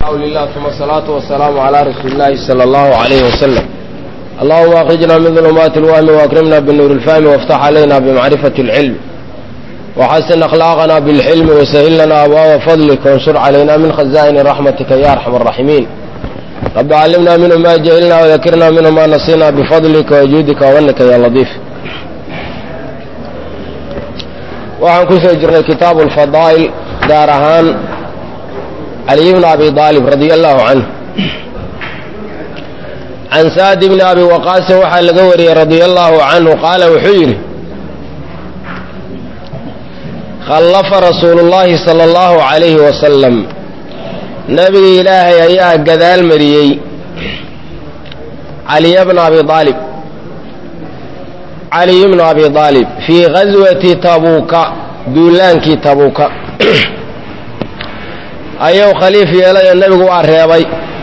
حول الله ثم الصلاة والسلام على رسول الله صلى الله عليه وسلم اللهم أخرجنا من ظلمات الوهم وأكرمنا بالنور الفهم وافتح علينا بمعرفة العلم وحسن أخلاقنا بالحلم وسهل لنا أبواب فضلك وانشر علينا من خزائن رحمتك يا أرحم الراحمين رب علمنا منه ما جهلنا وذكرنا منه ما نسينا بفضلك وجودك ومنك يا لطيف waxaan ku soo jirnay kitaabu alfadaa'il gaar ahaan caliy bni abi aalib radia allahu canhu can saad bni abi waqaasin waxaa laga wariyey radia allahu canhu qaala wuxuu yidhi khallafa rasuulu llaahi sala allahu calayhi wasalam nebiga ilaahay ayaa gadaal mariyey caliya bna abi aalib caliy bnu abi aalib fii gaswati tabuuka duulaankii tabuuka ayuu khaliif yeelay oo nebigu waa reebay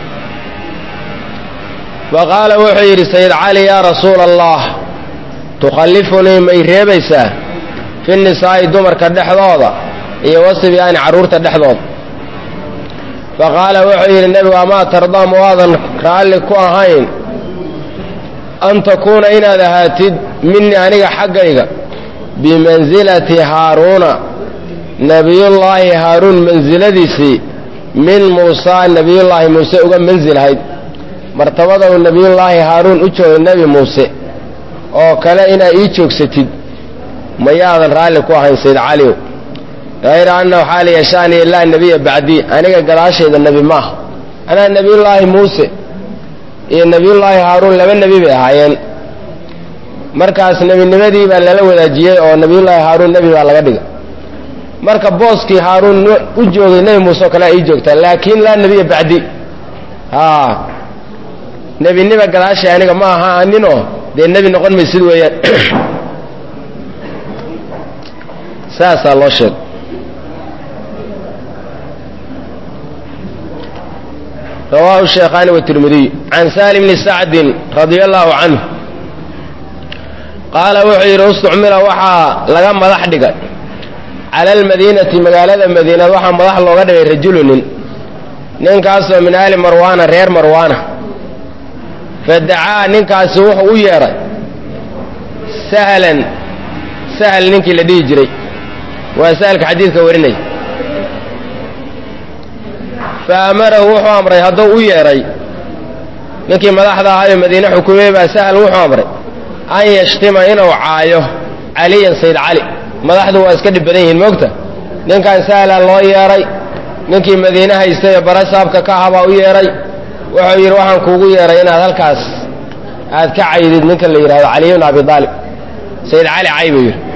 faqaala wuxuu yidhi sayid cali yaa rasuula allah tukhallifunii may reebaysaa fi nisaa'i dumarka dhexdooda iyo wasibyaani carruurta dhexdooda faqaala wuxuu yidhi nebigu amaa tardaa ma waadan raalli ku ahayn an takuuna inaad ahaatid minii aniga xaggayga bimansilati haaruuna nebiyullaahi haaruun mansiladiisii min muusaa nebiyullaahi muuse uga mansilhayd martabada uu nebiyullaahi haaruun u joogay nebi muuse oo kale inaad ii joogsatid mayaadan raalli ku ahayn sayd caliw hayra anna waxaa la yashaaniya laa nebiya bacdii aniga gadaashayda nebi maaha anaa nebiyullaahi muuse iyo nebiyullaahi haaruun laba nebi bay ahaayeen markaas nebinimadii baa lala wadaajiyey oo nebiyullaahi haaruun nebi baa laga dhigay marka booskii haaruun u joogay nebi muuse oo kale ii joogtaa laakiin laa nebiya bacdi aa nebinima gadaashay aniga ma aha aninoo dee nebi noqon maysid weeyaan saasaa loo sheegay rawaahu sheekhaani watirmidiy can saali bni sacdin radia allaahu canhu qaala wuxuu yidhi ustucmila waxaa laga madax dhigay cala almadiinati magaalada madiinad waxaa madax looga dhigay rajulunin ninkaasoo min aali marwaana reer marwaana fadacaa ninkaasi wuxuu u yeedhay sahlan sahal ninkii la dhihi jiray waa sahalka xadiidka warinaya fa amarahu wuxuu amray hadduu u yeedhay ninkii madaxda ahaayo madiine xukumey baa sahal wuxuu amray an yashtima inuu caayo caliyan sayd cali madaxdu waa iska dhib badan yihiin moogta ninkan sahla loo yeedhay ninkii madiine haystay ee barasaabka ka ahabaa u yeedhay wuxuu yidhi waxaan kuugu yeedhay inaad halkaas aad ka caydid ninka la yidhahdo caliy bn abi aalib sayd cali cay buu yidhi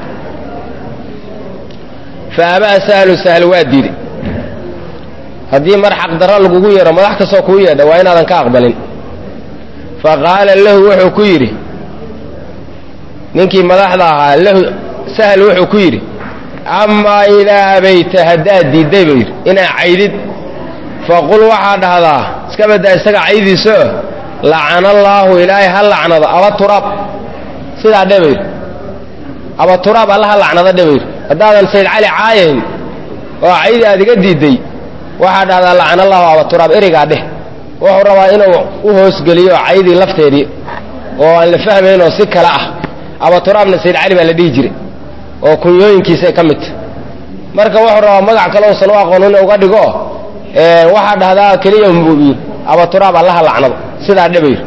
fa abaa sahlu sahl waa diiday haddii mar xaqdarro lagugu yeedho madax kastoo kuu yeedha waa inaadan ka aqbalin fa qaala lahu wuxuu ku yidhi ninkii madaxda ahaa lahu sahal wuxuu ku yidhi amaa idaa abayta haddaad diidday buu yidhi inaad caydid faqul waxaa dhahdaa iska baddaa isaga caydiisaoo lacana allaahu ilaahay ha lacnado abaturaab sidaa dhe bayidhi abaturaab alla ha lacnado dhe bayidhi haddaadan sayd cali caayayn oo caydi aad iga diidday waxaa dhahdaa lacana allahu abaturaab erigaa dheh wuxuu rabaa inuu u hoosgeliyo caydii lafteedii oo aan la fahmaynoo si kale ah abaturaabna sayd cali baa la dhihi jiray oo kunyooyinkiisay ka midta marka wuxuu rabaa magac kale uusan u aqoon in uga dhigo waxaa dhahdaa keliya mubi abaturaab allaha lacnado sidaa dhabayr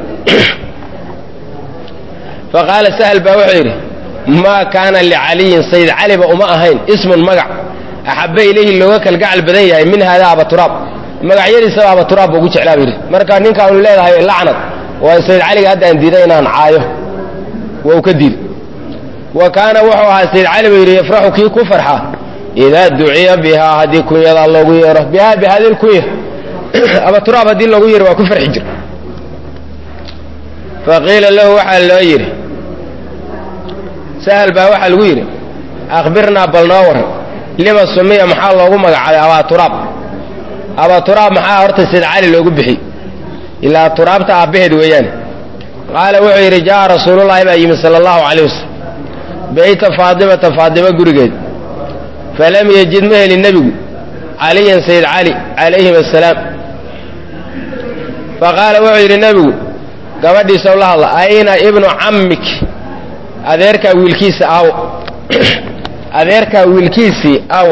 fa qaala sahal baa wuxuu yidhi maa kaana licaliyin sayd caliba uma ahayn ismun magac axabba ilayhi looga kalgacal badan yahay min haadaa abaturaab magacyadiisaba abaturaab buu ugu jeclaa buu yidhi marka ninkaanu leedahay lacnad waa sayd caliga hadda aan diiday inaan caayo waa uu ka diiday wa kaana wuxuu ahaa sayd cali buu yidhi yafraxu kii ku farxa idaa duciya bihaa haddii kunyadaa loogu yeero bihaa bihadi lkunya abaturaab haddii loogu yeero waa ku farxi jir faqiila lahu waxaa loo yidhi sahal baa waxaa lagu yidhi akhbirnaa bal noo waran lima sumiya maxaa loogu magacaabay abaaturaab abaaturaab maxaa horta sayd cali loogu bixiy ilaa turaabta aabbaheed weeyaane qaala wuxuu yidhi jaa rasuulullaahi baa yimid sala allahu calay wasalam beyta faadimata faadimo gurigeed falam yejid ma helin nebigu caliyan sayd cali calayhim assalaam faqaala wuxuu yidhi nebigu gabadhiisa la hadla ayna ibnu cammik adeerkaa wiilkiisa aawo adeerkaa wiilkiisii aawo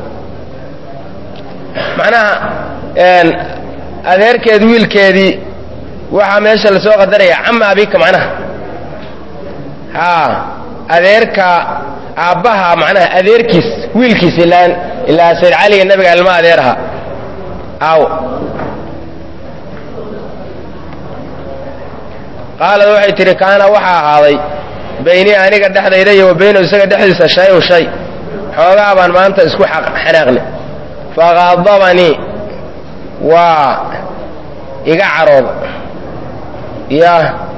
macnaha adeerkeed wiilkeedii waxaa meesha lasoo qadaraya cama abika macnaha haa adeerka aabbaha macnaha adeerkiis wiilkiis ilaa ilaa sayd caliga nabiga ilma adeeraha aawo qaalad waxay tidhi kaana waxaa ahaaday baynii aniga dhexdayda iyo wa baynahu isaga dhexdiisa shay-un shay xoogaa baan maanta isku xanaaqnay faqadabanii waa iga carooda ya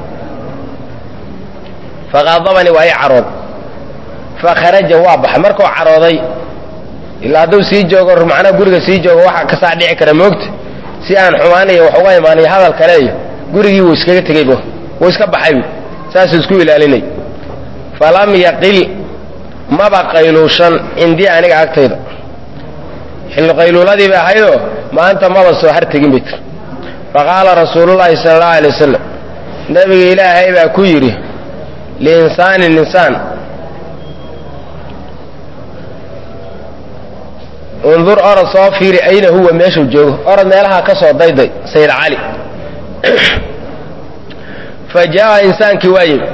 faqadabanii waa i carooda fakharaja waa baxay markuu carooday ilaa hadduu sii joogo macnaha guriga sii joogo waxa kasaa dhici kara moogta si aan xumaanayo wax uga imaanayo hadal kale iyo gurigii wuu iskaga tegeybo wuu iska baxaybu saasuu isku ilaalinay falam yaqil maba qayluushan cindii aniga agtayda xilli qayluuladii bay ahaydoo maanta maba soo hartegin bay tir faqaala rasuulullaahi sala allahu alay wasalam nebiga ilaahay baa ku yidhi liinsaanin insaan undur orod soo fiiri ayna huwa meeshuu joogo orod meelaha ka soo dayday sayid cali fa jaa'a insaankii waa yimi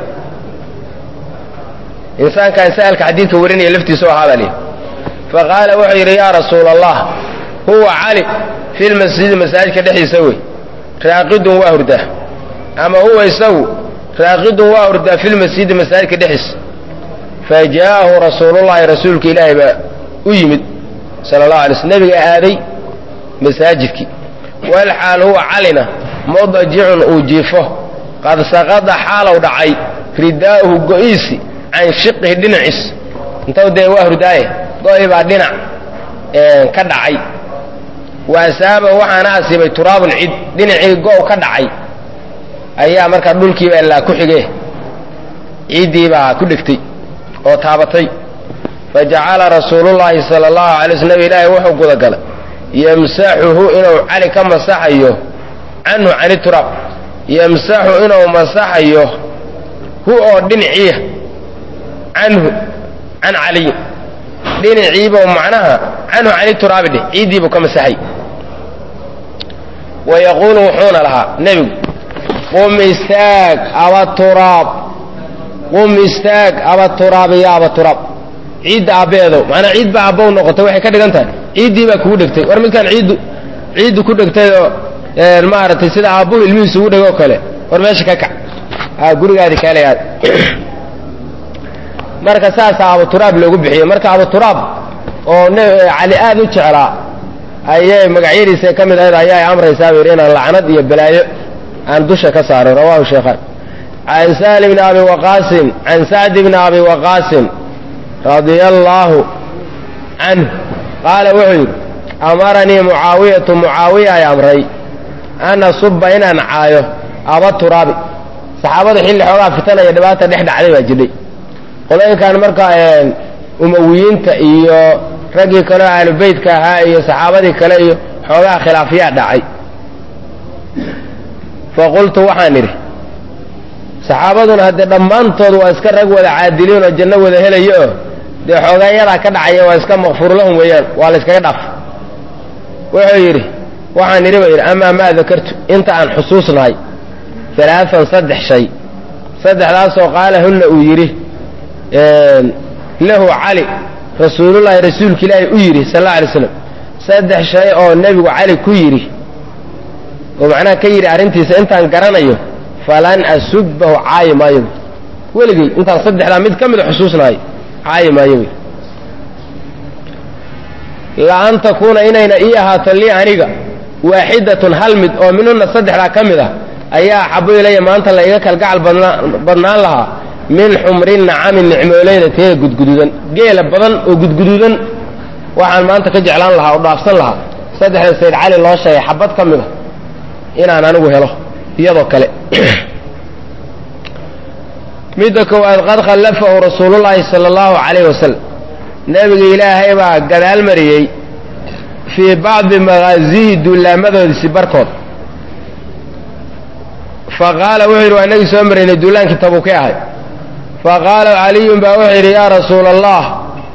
insaankaan sa'alka xadiidka warinaya laftiisa oo ahaabaa lihi faqaala wuxuu yidhi yaa rasuula allah huwa cali fi lmasjidi masaajidka dhexdiisa wey raaqidun waa hurdaa ama huwa isagu raaqidun waa hurdaa fi lmasjidi masaajidka dhexdiisa fa jaa'ahu rasuulullahi rasuulka ilaahay baa u yimid sala allahu alay slm nebiga aaday masaajidkii walxaal huwa calina mudajicun uu jiifo qad saqada xaalow dhacay ridaa'uhu go'iisi can shiqihi dhinaciis intaw dee waa hurdaaye go'i baa dhinac ka dhacay wa asaaba waxaana asiibay turaabun cid dhinacii go' ka dhacay ayaa markaa dhulkiiba ilaa ku xige ciiddii baa ku dhegtay oo taabatay fajacala rasuulullaahi sala allahu alay sl nabi ilaahi wuxuu gudagalay yamsaxuhu inuu cali ka masaxayo canhu cani turaab yamsaxu inuu masaxayo hu oo dhinaciiya canhu can caliyin dhinaciibuu macnaha canhu cani turaabi dheh ciiddiibuu ka masaxay wa yaquulu wuxuuna lahaa nebigu qum istaag aba turaab qum istaag aba turaabi ya aba turaab ciidda aabbeedow macnaa ciid baa aabbow noqotay waxay ka dhigan tahay ciiddii baa kugu dhegtay war midkaan ciiddu ciiddu ku dhegtayoo maaragtay sida aabbuhu ilmihiisu ugu dhegoo kale war meesha ka kac gurigaadi kaalay aad marka saasaa abuturaab loogu bixiyey marka abuturaab oo cali aad u jeclaa ayay magacyadiisa ka mid ahayd ayaa amraysaa bu yidhi inaan lacnad iyo balaayo aan dusha ka saaro rawahu sheekhaan can sahli bni abi waqaasin can sacdi bni abi waqaasin radia allaahu canhu qaala wuxuu yidhi amaranii mucaawiyatu mucaawiya ay amray an asuba inaan caayo aba turaabi saxaabada xilli xoogaa fitanaya dhibaata dhex dhacday baa jidhay qolooyinkan marka umawiyiinta iyo raggii kaleo ahlubeytka ahaa iyo saxaabadii kale iyo xoogaa khilaafyaa dhacay fa qultu waxaan idhi saxaabaduna haddee dhammaantood waa iska rag wada caadiliin oo janno wada helayo oo dee xoogaayadaa ka dhacaya waa iska makfuur lahum weeyaan waa la yskaga dhaaf wuxuu yidhi waxaan idhi ba yidhi amaa maa dakartu inta aan xusuusnahay alaaan saddex shay saddexdaasoo qaala hunna uu yidhi lahu cali rasuulullaahi rasuulka ilaahi u yidhi sal alla alay slam saddex shay oo nebigu cali ku yidhi oo macnaha ka yidhi arrintiisa intaan garanayo falan asubbahu caayi maayo weligay intaan saddexdaa mid ka mida xusuusnahay caayi maayo wy la an takuuna inayna ii ahaato lii aniga waaxidatun hal mid oo minhunna saddexdaa ka mid ah ayaa axabu ilaya maanta la iga kalgacal badnaan lahaa min xumri nacami nicmooleyda teeda gudguduudan geela badan oo gudguduudan waxaan maanta ka jeclaan lahaa oo dhaafsan lahaa saddexda sayd cali loo sheegay xabad ka mida inaan anigu helo iyadoo kale midda koowaad qad khallafahu rasuulullaahi sala allahu calayh wasalam nebiga ilaahay baa gadaal mariyey fii bacdi maqaasihi duulaamadoodiisi barkood faqaala wuxuu yidhi waa inagii soo maraynay duulaankii tabuuki ahay faqaala caliyun baa wuxuu yidhi yaa rasuula allah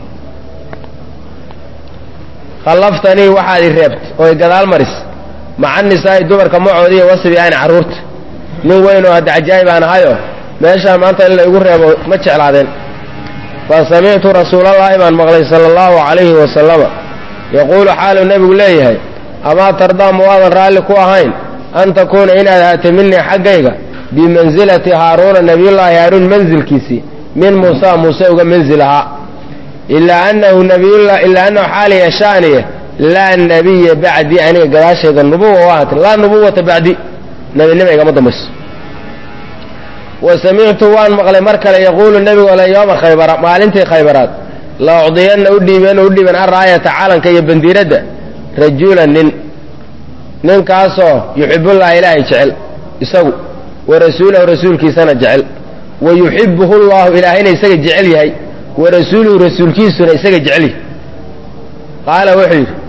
khallaftanii waxaad i reebt oo i gadaal maris maca nisaa'i dumarka macoodiiyo wasbi aani carruurta nin weyn oo hadda cajaa'ib aan ahayo meeshaan maanta in la igu reebo ma jeclaadeen fa samictu rasuulallaahi baan maqlay sala allahu calayhi wasalama yaquulu xaaluu nebigu leeyahay amaa tardaa ma waadan raalli ku ahayn an takuuna inaad ahaatay minii xaggayga bimansilati haaruuna nebiyullaahi haaruun mansilkiisii min muusa muuse uga mansil ahaa ilaa annahu nabiyullah ilaa annahu xaaliya shaaniye laa nebiya bacdi aniga gadaashayda nubuwa u ahaatay laa nubuwata bacdi nebinima igama dambayso wa samictu waan maqlay mar kale yaquulu nebigu le yooma khaybara maalintii khaybaraad la ucdiyanna u dhiibeen u dhiiban araayata calanka iyo bandiiradda rajulan nin ninkaasoo yuxibullaha ilaahay jecel isagu wa rasuulahu rasuulkiisana jecel wa yuxibuhu llahu ilaahayna isaga jecel yahay wa rasuuluhu rasuulkiisuna isaga jecel yahay qaala wuxuu yidhi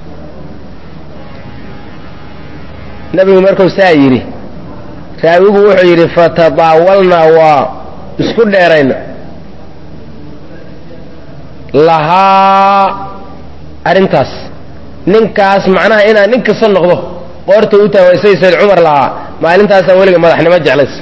nebigu markuu saa yidhi raawigu wuxuu yidhi fatadaawalnaa waa isku dheerayna lahaa arrintaas ninkaas macnaha inaan nin kasta noqdo qoorta u taawaysay sayd cumar lahaa maalintaasaan weliga madaxnimo jeclays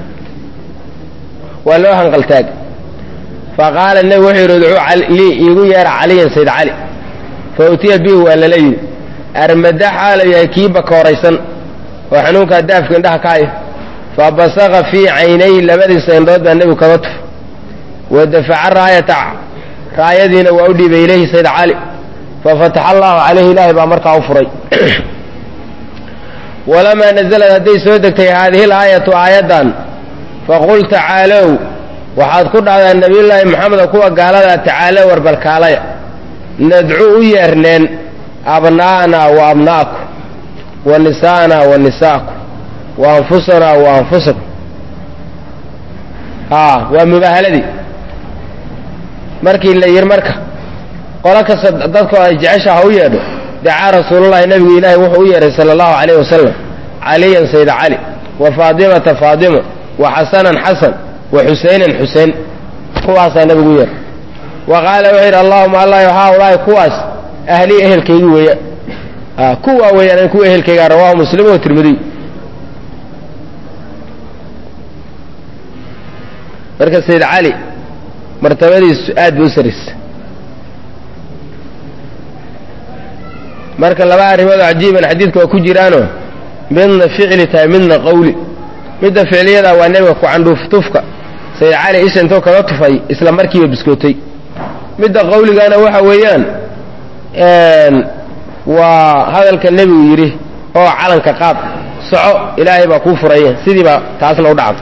waa loo hanqaltaag fa qaala nebigu wuxuu yidhi udcuu lii iigu yeera caliyan sayd cali fa utiya bihi waa lala yidhi armada xaala yahay kii bakooraysan oo xanuunkaa daafka indhaha ka haya fa basaqa fii caynay labadiisa indhood baa nebigu kaga tuf wa dafaca raayata raayadiina waa u dhiibay ilayhi sayd cali fafataxa allahu calayhi ilaahay baa markaa u furay walamaa nazalad hadday soo degtay haadihi laayatu aayaddan faqul tacaalow waxaad ku dhahdaa nebiyullaahi maxameda kuwa gaaladaa tacaalow warbalkaalaya nadcuu u yeerneen abnaa'anaa wa abna'akum wa nisaa'anaa wa nisa'akum wa anfusanaa wa anfusakum haa waa mubaahaladii markii la yidhi marka qolo kasta dadku ay jecesha ha u yeedho dacaa rasuulullahi nebigu ilaahay wuxuu u yeedhay sala allahu calayh wasalam caliyan sayda cali wa faadimata faadimo wa xasanan xasan wa xusaynan xuseyn kuwaasaa nebigu u yeedhay wa qaala wuxuu yidhi allahuma allah haaulaahi kuwaas ahlii ehelkaygi weeyaan kuwaa weeyaan kuwa ehelkaygaa rawahu muslim oo tirmidiy marka sayd cali martabadiisu aad bay u saraysa marka laba arrimood oo cajiiban xadiidka waa ku jiraanoo midna ficli tahay midna qawli midda ficliyada waa nebiga ku candhuuftufka sayd cali isha intoo kaga tufay isla markiiba biskootay midda qawligana waxa weeyaan waa hadalka nebigu yidhi oo calanka qaad soco ilaahay baa kuu furaya sidiiba taasna u dhacday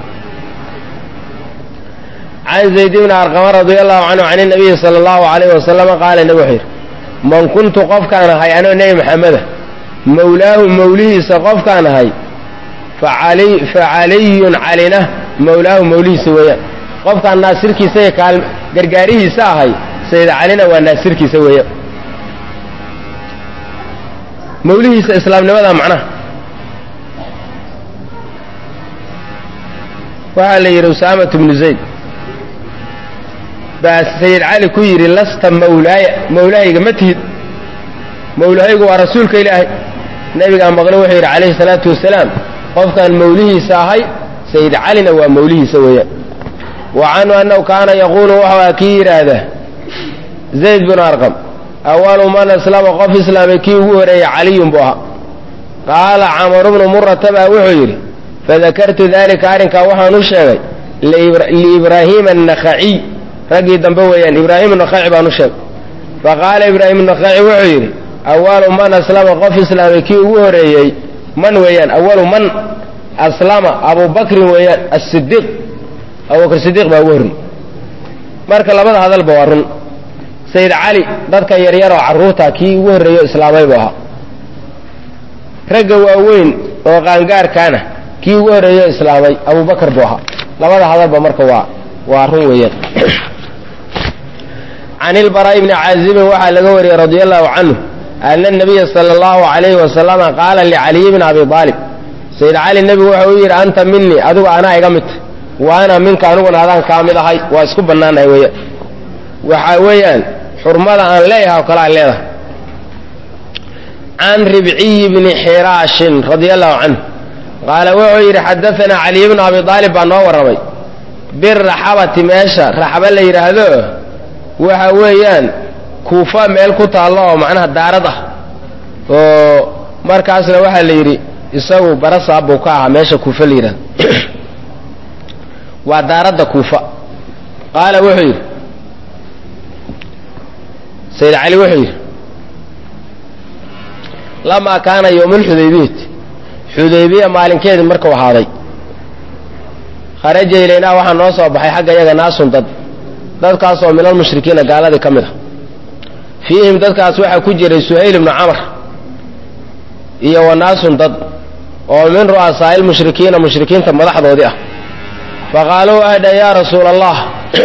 can zayd bni arqama radia allahu canhu can inabiyi sala allahu alayh wasalama qaala nebi wuxuu yidhi man kuntu qofkaan ahay anoo nebi maxameda mawlaahu mawlihiisa qofkaan ahay fa caliyun calina mawlaahu mawlihiisa weeyaan qofkaan naasirkiisa iyo kaal gargaarihiisa ahay sayid calina waa naasirkiisa weeyaan mawlihiisa islaamnimada macnaha waxaa la yidhi usaamatu bnu zayd baa sayid cali ku yidhi lasta mawlaaya mawlaahayga ma tihid mawlahaygu waa rasuulka ilaahay nebigaa maqle wuxuu yidhi calayhi salaatu wasalaam qofkaan mawlihiisa ahay sayid calina waa mawlihiisa weeyaan wa canhu annahu kaana yaquulu wuxuu aha kii yidhaahda zayd binu arqam awalu man aslama qof islaamay kii ugu horeeyey caliyun buu ahaa qaala camaru bnu murata baa wuxuu yidhi fadakartu daalika arrinkaa waxaan u sheegay liibraahiima annakhaciy raggii dambe weeyaan ibraahim nakhaci baan u sheegay faqaala ibraahim nakhaci wuxuu yidhi awalu man aslama qof islaamay kii ugu horeeyey man weeyaan awalu man aslama abubakrin weeyaan asidiiq abubakr sidiiq baa ugu horreeyey marka labada hadalba waa run sayid cali dadka yaryar oo carruurta kii ugu horreeyo islaamay buu ahaa ragga waaweyn oo qaangaarkaana kii ugu horreeyo islaamay abubakar buu ahaa labada hadalba marka waa waa run weeyaan can ilbaraa'i bni caazibin waxaa laga wariyey radia allahu canhu ana nabiya sala allahu calayhi wasalama qaala licaliyi bni abi aalib sayid cali nebigu wuxuu u yidhi anta minii adigu anaa iga midta wa ana minka aniguna adaan kaa mid ahay waa isku bannaanahay weeyaan waxaa weeyaan xurmada aan leeyahay oo kale aan leedahay can ribciyi bni xiraashin radia allahu canhu qaala wuxuu yidhi xadaanaa caliy bnu abi aalib baa noo warramay biraxabati meesha raxaba la yidhaahdo waxa weeyaan kuufa meel ku taallo oo macnaha daarad ah oo markaasna waxaa la yidhi isagu barasaab buu ka ahaa meesha kuufa la yidhahdo waa daaradda kuufa qaala wuxuu yidhi sayid cali wuxuu yidhi lamaa kaana yowmulxudaybiyati xudaybiya maalinkeedii markuu ahaaday kharaja ilaynaa waxaa noo soo baxay xagga iyaga naasun dad dadkaasoo min almushrikiina gaaladii ka mid a fiihim dadkaas waxaa ku jiray suhayl ibnu camar iyo wa naasun dad oo min ru'asaa'i lmushrikiina mushrikiinta madaxdoodii ah faqaaluu waxay dhaheen yaa rasuula allah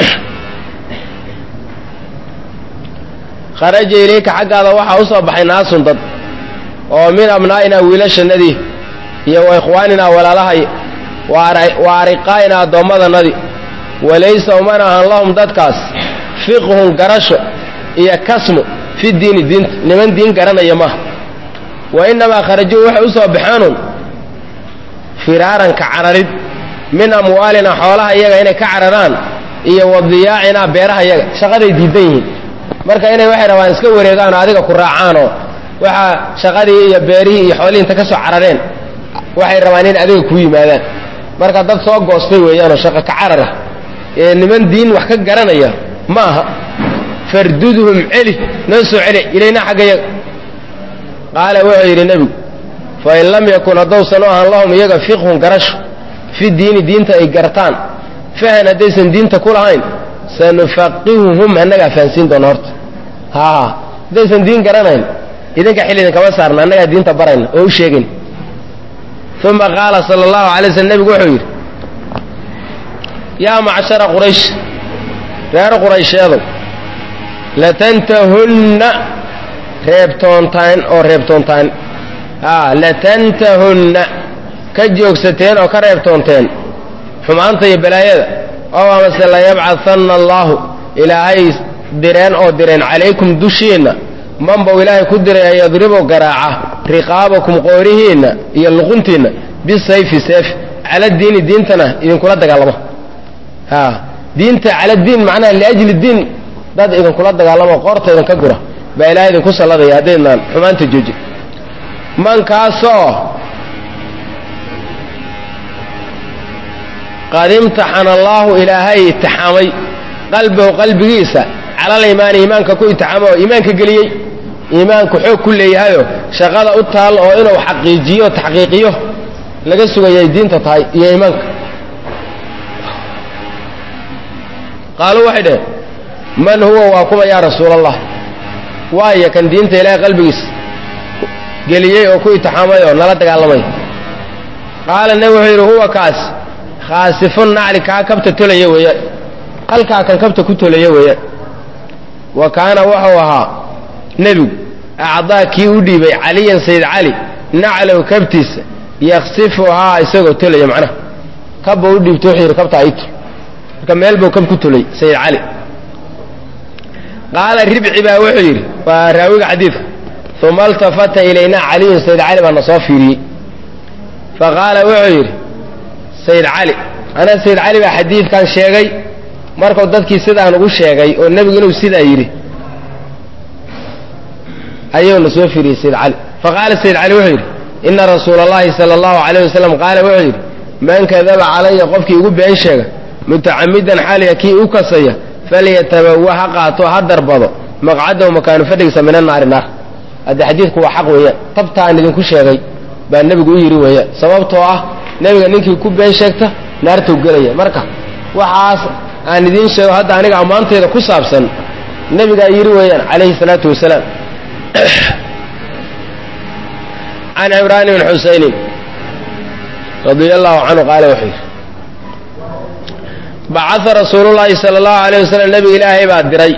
kharaja ilayka xaggaada waxaa u soo baxay naasun dad oo min abnaa'inaa wiilashannadii iyo wa ikhwaaninaa walaalahay wa ariqaa'inaa addoommadanadii walaysa umana ahan lahum dadkaas fiqhun garasho iyo kasmu fi diini diinta niman diin garanaya maaha wa innamaa kharajuu waxay u soo baxeenun firaaranka cararid min amwaalina xoolaha iyaga inay ka cararaan iyo wadiyaacinaa beeraha iyaga shaqaday diidan yihiin marka inay waxay rabaan iska wareegaan oo adiga ku raacaanoo waxaa shaqadii iyo beerihii iyo xoolihii inta ka soo carareen waxay rabaan in adiga kuu yimaadaan marka dad soo goostay weeyaanoo shaqo ka carara ee niman diin wax ka garanaya ma aha fardudhum celi noo soo celi ilaynaa xagga yaga qaala wuxuu yidhi nebigu fain lam yakun haddowsan u ahan lahum iyaga fiqhun garasho fi diini diinta ay gartaan fahan haddaysan diinta ku lahayn sanufaqihuhum annagaa fahansiin doona horta haa haddaysan diin garanayn idinka xil idinkama saarna annagaa diinta barayna oo u sheegayn uma qaala sala allahu alay slm nebigu wuxuu yidhi yaa macshara quraysh reer quraysheedow latantahunna reebtoontaan oo reebtoontaan a latantahunna ka joogsateen oo ka reebtoonteen xumaanta iyo balaayada oo amase layabcahanna allaahu ilaahay direen oo direen calaykum dushiinna manbow ilaahay ku diray yadribu garaaca riqaabakum qoorihiinna iyo luquntiinna bisayfi seef cala diini diintana idinkula dagaalamo a diinta cala diin macnaha liajli diin dad idinkula dagaalamo qoorta idinka gura baa ilaahay idinku salladaya haddaydnaan xumaanta joojin mankaasoo qad imtaxana allaahu ilaahay itixaamay qalbahu qalbigiisa calal iimaani iimaanka ku itixaamo oo iimaanka geliyey iimaanku xoog ku leeyahayoo shaqada u taal oo inuu xaqiijiyo taxqiiqiyo laga sugayay diinta tahay iyo iimaanka qaaluu waxay dhaheen man huwa waa kuma yaa rasuul allah waayo kan diinta ilaahay qalbigiisa geliyey oo ku itixaamay oo nala dagaalamay qaala nebi wuxuu yidhi huwa kaas khaasifun nacli kaa kabta tolaya weeyaan halkaa kan kabta ku tolaya weeyaan wa kaana wuxuu ahaa nebigu acdaa kii u dhiibay caliyan sayd cali naclow kabtiisa yaksifuhaa isagoo tolaya macnaha kabba u dhiibta wuxuu yidhi kabta ayto marka meel buu kab ku tolay sayd cali qaala ribci baa wuxuu yidhi waa raawiga xadiidka uma altafata ilaynaa caliyun sayd cali baa na soo fiiriyey faqaala wuxuu yidhi sayd cali ana sayd cali baa xadiidkan sheegay markuu dadkii sidaan ugu sheegay oo nebigu inuu sidaa yidhi ayuu na soo fiiriyey sayd cali faqaala sayd cali wuxuu yidhi ina rasuula allahi sala allahu calayh wasalam qaala wuxuu yidhi man kadaba calaya qofkii igu been sheega mutacamidan xaaliya kii u kasaya falyatabawa ha qaato ha darbado maqcadahu makaanu fadhigiisa mina naari naar hadde xadiidku waa xaq weeyaan tabtaan idinku sheegay baa nebigu u yidhi weeyaan sababtoo ah nebiga ninkii ku been sheegta naartuu gelaya marka waxaas aan idiin sheego hadda aniga ammaanteyda ku saabsan nebigaa yidhi weeyaan calayhi salaatu wasalaam can cimraan bn xusaynin radia allahu canhu qaala wuxuu yidhi bacaa rasuulullaahi sala allahu alayh wasalam nebiga ilaahay baa diray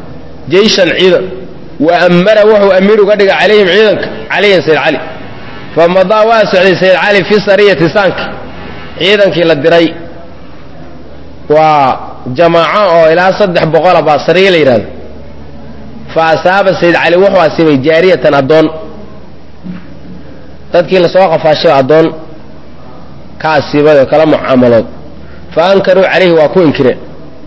jeyshan ciidan wa ammara wuxuu amiir uga dhigay calayhim ciidanka caliyan sayd cali fa madaa waa socday sayid cali fi sariyati saanki ciidankii la diray waa jamaaco oo ilaa saddex boqola baa sariya la yidhahdo fa asaaba sayid cali wuxuu asiibay jaariyatan addoon dadkii lasoo qafaashay addoon ka asiibay oo kala mucaamalood fa ankaruu calayhi waa ku inkireen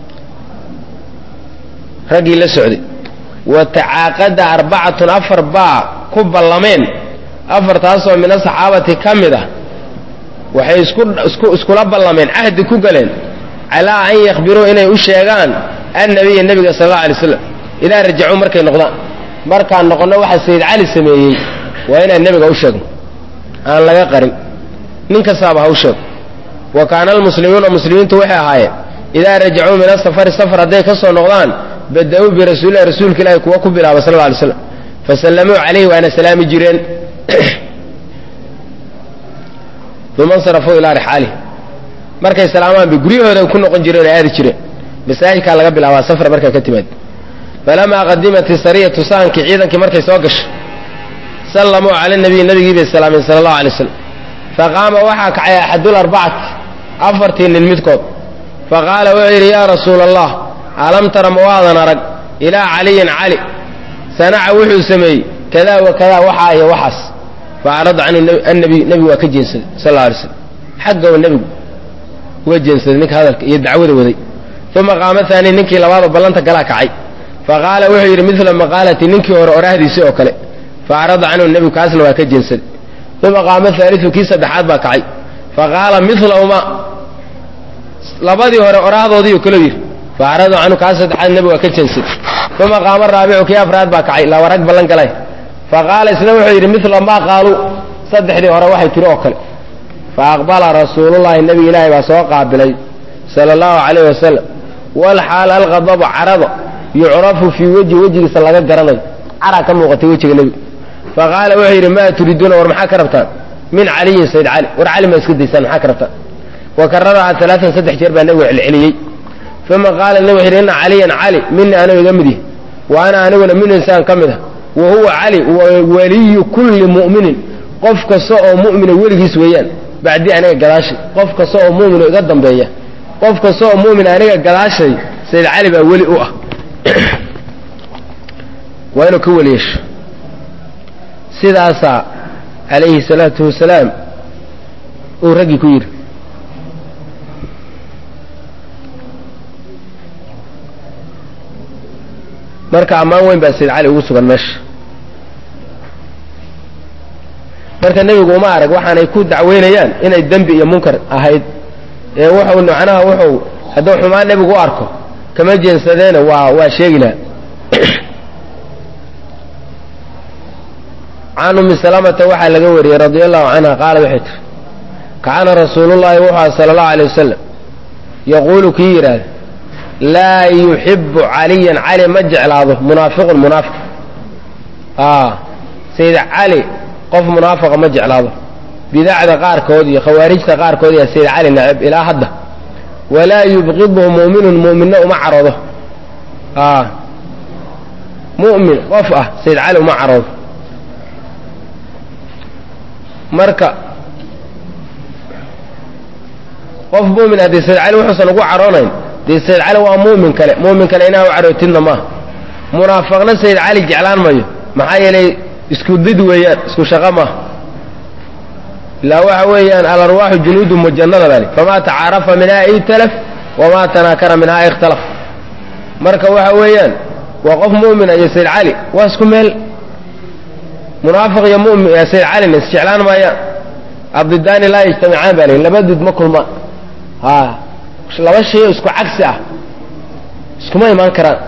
raggii la socday wa tacaaqada arbacatun afar baa ku ballameen afartaasoo min asaxaabati ka mid ah waxay isku iskula ballameen cahdi ku galeen calaa an yakhbiruu inay u sheegaan annabiya nebiga sal alla alay slam idaa rajacuu markay noqdaan markaan noqonno waxa sayid cali sameeyey waa inaan nebiga u sheegno aan laga qarin nin kastaaba ha u sheego wa kaana almuslimuuna muslimiintu waxay ahaayeen idaa rajacuu min asafari safar hadday ka soo noqdaan bada-uu birasuulilahi rasuulka ilaahi kuwa ku bilaaba sal alla alay slam fasallamuu calayhi waana salaami jireen uma insarafuu ilaa rixaalih markay salaamaan bay guryahooda ku noqon jireen oo aadi jireen masaajidkaa laga bilaabaa safar markaa ka timaad falamaa qadimat isariyatu saankii ciidankii markay soo gashay sallamuu cala nabiy nabigii bay salaameen sala allahu alay slam faqaama waxaa kacay axadul arbacati afartii nin midkood faqaala wuxuu yidhi yaa rasuula allah alam tara ma waadan arag ilaa caliyin cali sanaca wuxuu sameeyey kadaa wa kadaa waxaa iyo waxaas fa acrada canhu annabiy nebigu waa ka jeensaday sal alla alay slam xaggawa nebigu uga jeensaday ninka hadalka iyo dacwada waday uma qaama haani ninkii labaadoo ballanta galaa kacay fa qaala wuxuu yidhi midla maqaalati ninkii hore oraahdiisii oo kale fa acrada canhu nebigu kaasna waa ka jeensaday uma qaama haaliu kii saddexaad baa kacay fa qaala milahuma labadii hore oraahdoodiiu kalo yidhi fa acrada canhu kaas saddexaad nebigu waa ka jeensaday uma qaama raabicu kii afraad baa kacay laba rag ballan galay fa qaala isna wuxuu yidhi mila maa qaaluu saddexdii hore waxay tiri oo kale fa aqbala rasuulullahi nebi ilaahay baa soo qaabilay sala allahu calayh wasalam walxaal alqadabu carado yucrafu fii wejhi wejigiisa laga garanayo cara ka muuqatay wejiga nebiga fa qaala wuxuu yidhi maa turiiduuna war maxaa ka rabtaan min caliyin sayd cali war cali maa iska daysaan maxaa ka rabtaan wa kararahaa alaaan saddex jeer baa nebigu celceliyey uma qaala nebi wuxu yidhi inna caliyan cali mina anigu iga mid yahi wa ana aniguna min insaan ka mid ah wa huwa cali waliyu kulli mu'minin qof kasta oo mu'mina weligiis weeyaan bacdii aniga gadaashay qof kasta oo mu'mino iga dambeeya qof kasta oo mu'min aniga gadaashay sayd cali baa weli u ah waa inuu ka weli yeesho sidaasaa calayhi salaatu wasalaam uu raggii ku yidhi marka ammaan weyn baa sayd cali ugu sugan meesha marka nebigu uma arag waxaanay ku dacweynayaan inay dembi iyo munkar ahayd ee wuxuu macnaha wuxuu hadduu xumaan nebigu u arko kama jeensadeena waa waa sheegi laha can ummi salamata waxaa laga wariyey radia allahu canha qaala waxay tiri kaana rasuulullahi wuxuu aha sala allahu alay wasalam yaquulu kii yidhaahda laa yuxibu caliyan cali ma jeclaado munaafiqun munaafiq sayid cali qof munaafiqa ma jeclaado bidacda qaarkood iyo khawaarijta qaarkood yaa sayid cali nacab ilaa hadda walaa yubqidhu mu'minun mu'minna uma caroodo mu'min qof ah sayid cali uma caroodo marka qof mu'min haddii sayid cali wuxuusan ugu caroonayn dee sayid cali waa mu'min kale mu'min kale inaa u carootidna maaha munaafiqna sayid cali jeclaan mayo maxaa yeelay isku did weeyaan isku shaqo maaha ilaa waxa weeyaan alarwaaxu junuudu mujannada bali famaa tacaarafa minhaa italaf wamaa tanaakara minhaa ikhtalaf marka waxa weeyaan waa qof mu'mina iyo sayid cali waa isku meel munaafiq iyo mumin sayid calina isjeclaan maayaan abdidaani laa yajtamicaan baa lii laba did ma kulmaan ha laba shay oo isku cagsi ah iskuma imaan karaan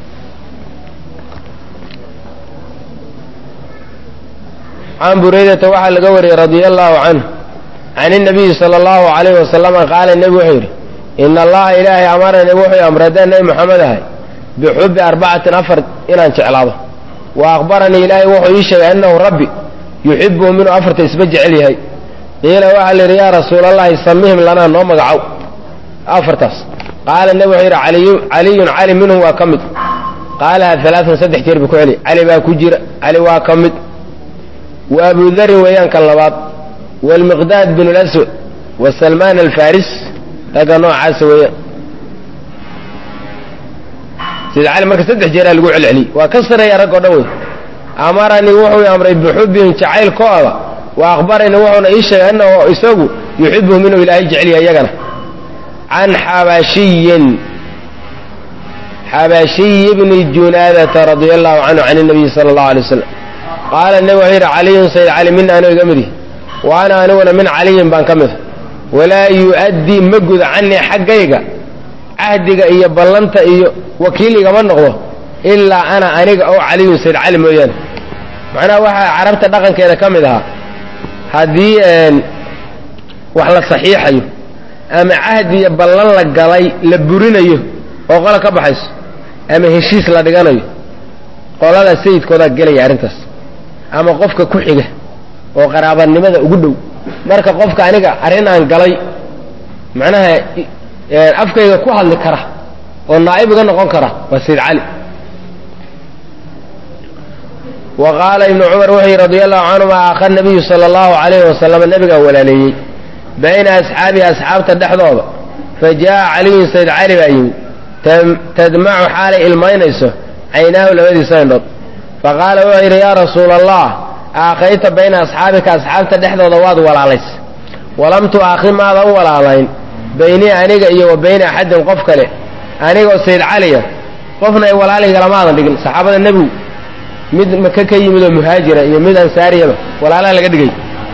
can buraydata waxaa laga wariyey radia allahu canhu can inabiyi sala allahu alayhi wasalama qaala nebi wuxuu yidhi ina allaha ilaahay amarani wuxuu amray haddaan nebi moxamed ahay bixubbi arbacatin afar inaan jeclaado wa akhbaranii ilaahay wuxuu ii sheegay annahu rabbi yuxibuhum inuu afarta isba jecel yahay qiila waxaa la yidhi yaa rasuulallahi samihim lanaa noo magacow afartaas qaala nebi wuxuu yidhi caliyun cali minhum waa ka mid qaalaha alaaan saddex jeer buu ku celiy cali baa ku jira cali waa ka mid wa abu darin weeyaan kan labaad waalmiqdaad bin laswad wa salmaan alfaris ragga noocaasa weeyaan sayid cali marka saddex jeeraa lagu celceliyey waa ka sareeya rag oo dhan wey amaranii wuxuu amray bixubbihim jacaylkooda wa akhbaranii wuxuuna ii sheegay annahu isagu yuxibuhum inuu ilaahay jeceliya iyagana can xabashiyin xabashiyi bni junaadata radia allahu canhu can nabiyi sala allahu alay wasalam qaala nebi wuxuu yidhi caliyun sayid cali mina anuu iga midih wa ana aniguna min caliyin baan ka mida walaa yu'addii ma guda canii xaggayga cahdiga iyo ballanta iyo wakiil igama noqdo ilaa ana aniga oo caliyun sayid cali mooyaane macnaha waxaa carabta dhaqankeeda ka mid ahaa haddii wax la saxiixayo ama cahdi iyo ballan la galay la burinayo oo qola ka baxayso ama heshiis la dhiganayo qolada sayidkoodaa gelaya arrintaas ama qofka ku xiga oo qaraabanimada ugu dhow marka qofka aniga arrin aan galay macnaha afkayga ku hadli kara oo naa'ib iga noqon kara waa sayid cali wa qaala ibnu cumar wuxuu yidhi radia allahu canhuma aakha nabiyu sala allahu calayhi wasalama nebigaa walaaleeyey bayna asxaabihi asxaabta dhexdooda fa jaa'a caliyun sayd cali baa yimid tadmacu xaalay ilmaynayso caynaahu labadiisa indhood fa qaala wuxuu yidhi yaa rasuula allah aakhayta bayna asxaabika asxaabta dhexdooda waad walaalays walam tu'aakhi maadan walaalayn baynii aniga iyo wa bayna axadin qof kale anigoo sayd caliya qofna ay walaaligaalamaadan dhigin saxaabada nebigu mid maka ka yimid oo muhaajira iyo mid ansaariyaba walaalaha laga dhigay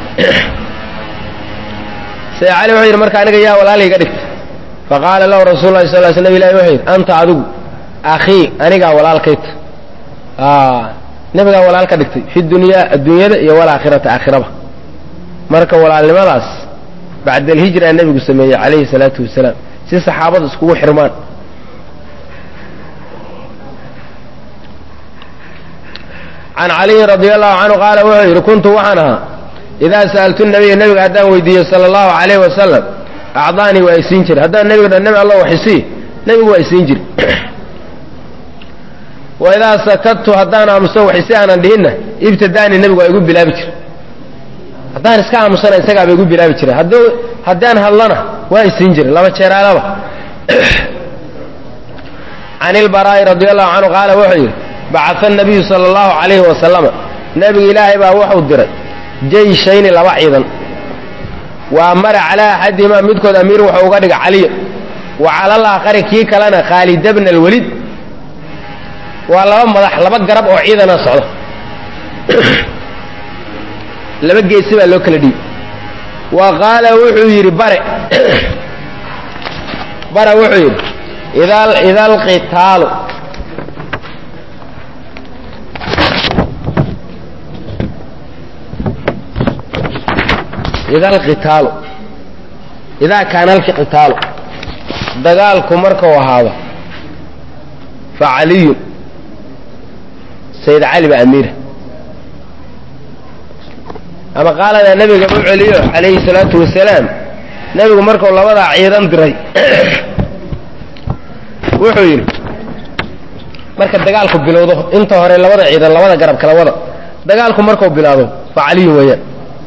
sayd cali wuxuu yidhi marka aniga yaa walaaliga dhigta faqaala lahu rasuul lahi sal sl nab ilahi wuxuu yidhi anta adigu akhii anigaa walaalkayta nebigaa walaal ka dhigtay fi dunyaa adduunyada iyo walaakhirata aakhiraba marka walaalnimadaas bacda alhijra nebigu sameeyey calayhi salaatu wasalaam si saxaabadu iskugu xirmaan can caliyin radi allahu canhu qaala wuxuu yidhi kuntu waxaan ahaa idaa sa'altu nabiya nebiga haddaan weydiiyo sala allahu calayhi wasalam acdaanii waa isiin jira haddaan nebiga dha nebi alla waxisii nebigu waa isiin jiri wa idaa sakadtu haddaan aamuso waxisi aanan dhihinna ibtadaanii nebigu waa igu bilaabi jira haddaan iska aamusana isagaaba igu bilaabi jira hadduu haddaan hadlana waa isiin jira laba jeeraalaba can ilbaraa'i radi allahu canhu qaala wuxuu yidhi bacaa nabiyu sala allahu calayhi wasalama nebiga ilaahay baa wuxuu diray jeyshayni laba ciidan wa amara calaa axadihimaa midkood amiir wuxuu uga dhiga caliya wa calal aakhari kii kalena khaalida bna alweliid waa laba madax laba garab oo ciidana socda laba geesi baa loo kala dhiibay wa qaala wuxuu yidhi bare bare wuxuu yidhi ida alqitaalu ida alqitaalu idaa kaana alqitaalu dagaalku markau ahaado fa caliyun sayd cali baa amiira ama qaaladaa nebiga u celiyo calayhi salaatu wasalaam nebigu markuu labadaa ciidan diray wuxuu yidhi marka dagaalku bilowdo inta hore labada ciidan labada garab kala wada dagaalku markuu bilaado fa caliyun weeyaan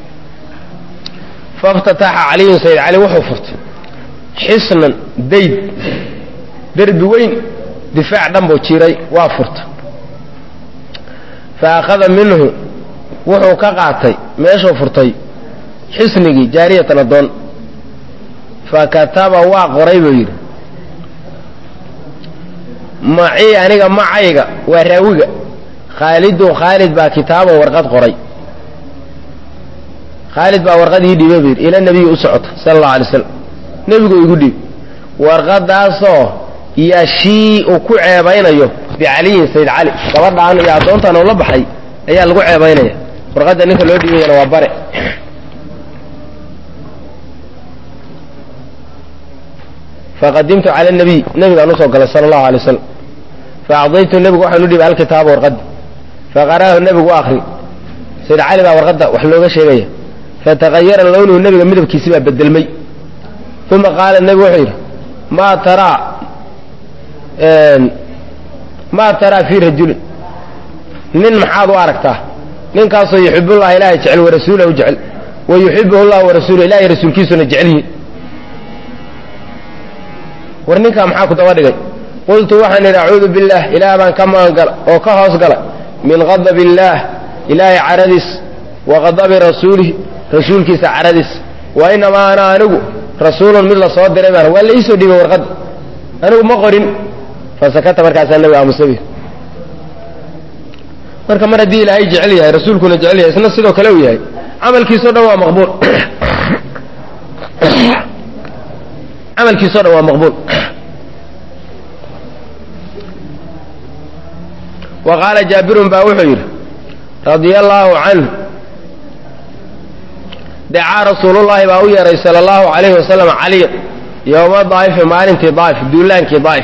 faftataxa caliyun sayd cali wuxuu furtay xisnan dayd derbi weyn difaac dhan buu jiray waa furta fa akhada minhu wuxuu ka qaatay meeshuu furtay xisnigii jaariyatan addoon fa kataba waa qoray buu yidhi macii aniga macayga waa raawiga khaalidun khaalid baa kitaaban warqad qoray khaalid baa warqad ii dhiibay buu yidhi ila nebiyi u socota sala allahu alay slam nebigu igu dhiib warqadaasoo yashii uu ku ceebaynayo bicaliyin sayd cali gabadhaan iyo addoontan uu la baxay ayaa lagu ceebaynaya warqadda ninka loo dhiibayana waa bare faqadimtu cala nabiy nebigaan usoo galay sala allahu alay wasalam faacdaytu nebigu waxaan u dhiibay alkitaaba warqadda faqara'ahu nebigu u akri sayd cali baa warqadda wax looga sheegaya fataqayara lownuhu nebiga midabkiisi baa bedelmay uma qaala nebigu wuxuu yidhi maa taraa maa taraa fii rajulin nin maxaad u aragtaa ninkaasoo yuxibullaha ilaahay jecel wa rasuulahu jecel wa yuxibuhu llah wa rasuuluh ilahay rasuulkiisuna jecel yihin war ninkaa maxaa ku daba dhigay qultu waxaan idhi acuudu billaah ilaah baan ka magangala oo ka hoos gala min qadabi illaah ilaahay caradiis wa qadabi rasuulih rasuulkiisa caradiis wa inamaa ana anigu rasuulun mid la soo diray baan waa la iisoo dhiibay warqadda anigu ma qorin fasakata markaasaa nabiga aamusabi marka mar haddii ilaahay jecel yahay rasuulkuna jecel yahay isna sidoo kale uu yahay camalkiisao dhan waa maqbuul camalkiisao dhan waa maqbuul wa qaala jaabirun baa wuxuu yidhi radia allaahu canhu dacaa rasuulullaahi baa u yeeray sala allahu calayhi wasalam caliya yowma daa'ifi maalintii daa'if duulaankii daa'if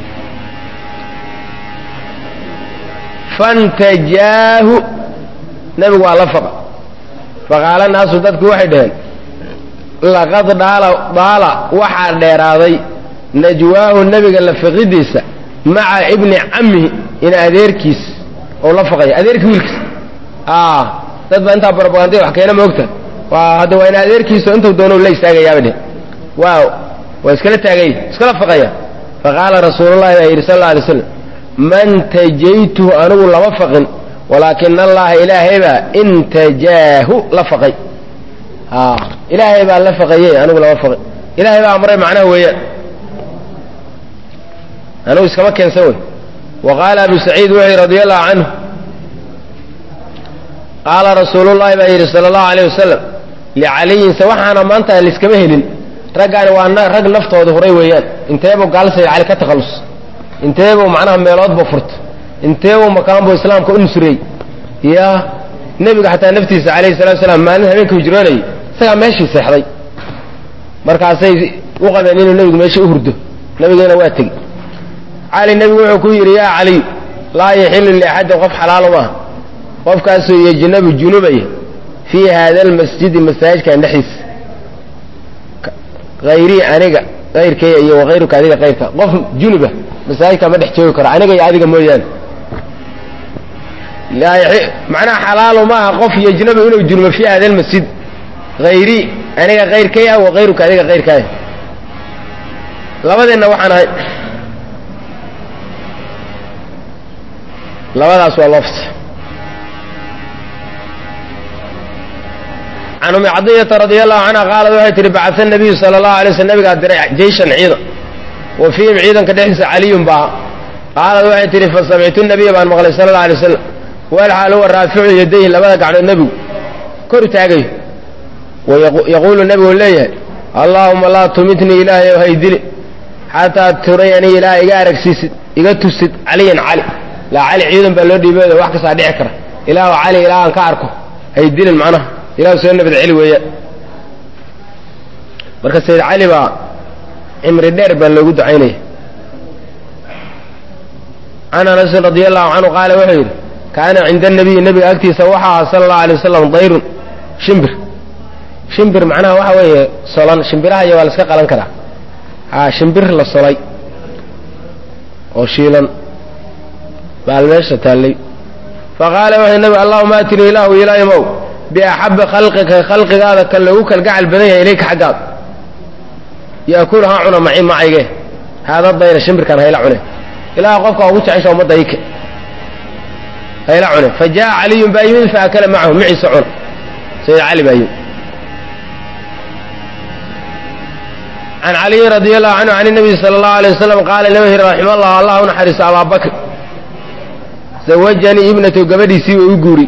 fantajaahu nebigu waa la faqa faqaala naasu dadku waxay dhaheen laqad dhaala daala waxaa dheeraaday najwaahu nebiga la faqidiisa maca ibni cammihi in adeerkiis ou la faqaya adeerkii wiilkiis dad baa intaa barobagandaya wax keena moogta waa hadda waa in adeerkiiso intuu doono la istaagayaaba dheh waaw waa iskala taagay iskala faqaya faqaala rasuulullahi baa yidhi sal alla alay slam man tajaytuhu anigu lama faqin walaakina allaha ilaahay baa intajaahu la faqay ilaahay baa la faqaye anigu lama faqin ilaahay baa amray macnaha weeyaan anigu iskama keensan wey wa qaala abu saciid wuxuu yidhi radi allahu canhu qaala rasuulullahi baa yidhi sala allahu alayh wasalam licaliyin se waxaana maanta laiskama helin raggaani waa rag naftooda huray weeyaan inteebuu gaalsayid cali ka takhallus inteebuu macnaha meeloodba furta inteebuu makaanbuu islaamka u nusreey ya nebiga xataa naftiisa calayhi salatu salaam maalin habeenka hijroonayay isagaa meeshii seexday markaasay u qabeen inuu nebigu meeshii u hurdo nebigeena waa tegi cali nebigu wuxuu ku yidhi yaa caliy laa yaxilu liaxadin qof xalaalo maaha qofkaasoo yejnabu junubaya fii haada almasjidi masaajidkan dhexdiisa hayrii aniga kayrkaya iyo wakayruka adiga kayrka qof junuba masaajidka ma dhex joogi karo aniga iyo adiga mooyaane macnaha xalaalu maaha qof yejnabu inuu junubo fii hada almasjid hayrii aniga kayrkaya wakayruka adiga kayrkaaya labadeenna waxaan ahay labadaas waa loofta can umi cadiyata radi allahu canha qaalad waxay tihi bacaa nabiyu sala allahu alay sl nabigaa diray jeyshan ciidan wa fiihim ciidanka dhexdiisa caliyun baa qaalad waxay tihi fasamictu nabiya baan maqlay sala alla alay wasalam walxaal huwa raaficu yadayhi labada gacnood nebigu kor taagayo yaquulu nebigu leeyahay allaahuma laa tumitnii ilaahay ow haydili xataa turayanii ilaa iga aragsiisid iga tusid caliyan cali laa cali ciidan baa loo dhiibooda wax kastaa dhici kara ilaahu cali ilaa aan ka arko haydilin macnaha ilahu soo nabad celi weeyaan marka sayid cali baa cimri dheer baa loogu ducaynaya can anasin radi allahu canhu qaala wuxuu yidhi kaana cinda anabiyi nebiga agtiisa waxa aha sala allahu alay wasalam dayrun shimbir shimbir macnaha waxa weeye solan shimbiraha iyo waa la iska qalan karaa a shimbir la solay oo shiilan baal meesha taallay faqaala wuxuu nebigu allahuma atinii ilaahu ilaahimow biaxabi khalqika khalqigaada kan loogu kalgacal badan yahay ilayka xaggaada yaakulu ha cuna maci macayge haada dayra shimbirkan hayla cune ilaah qofka ugu jecesha ummadda ike hayla cune fa jaa caliyun baa yimid faakala macahu maciisa cuna sayid cali baa yimid can caliyin radi allahu canhu can nabiy sala allahu alay wasalam qaala nabihi raxima allah allah u naxariiso abaa bakr zawajanii ibnatu gabadhiisii way u guuri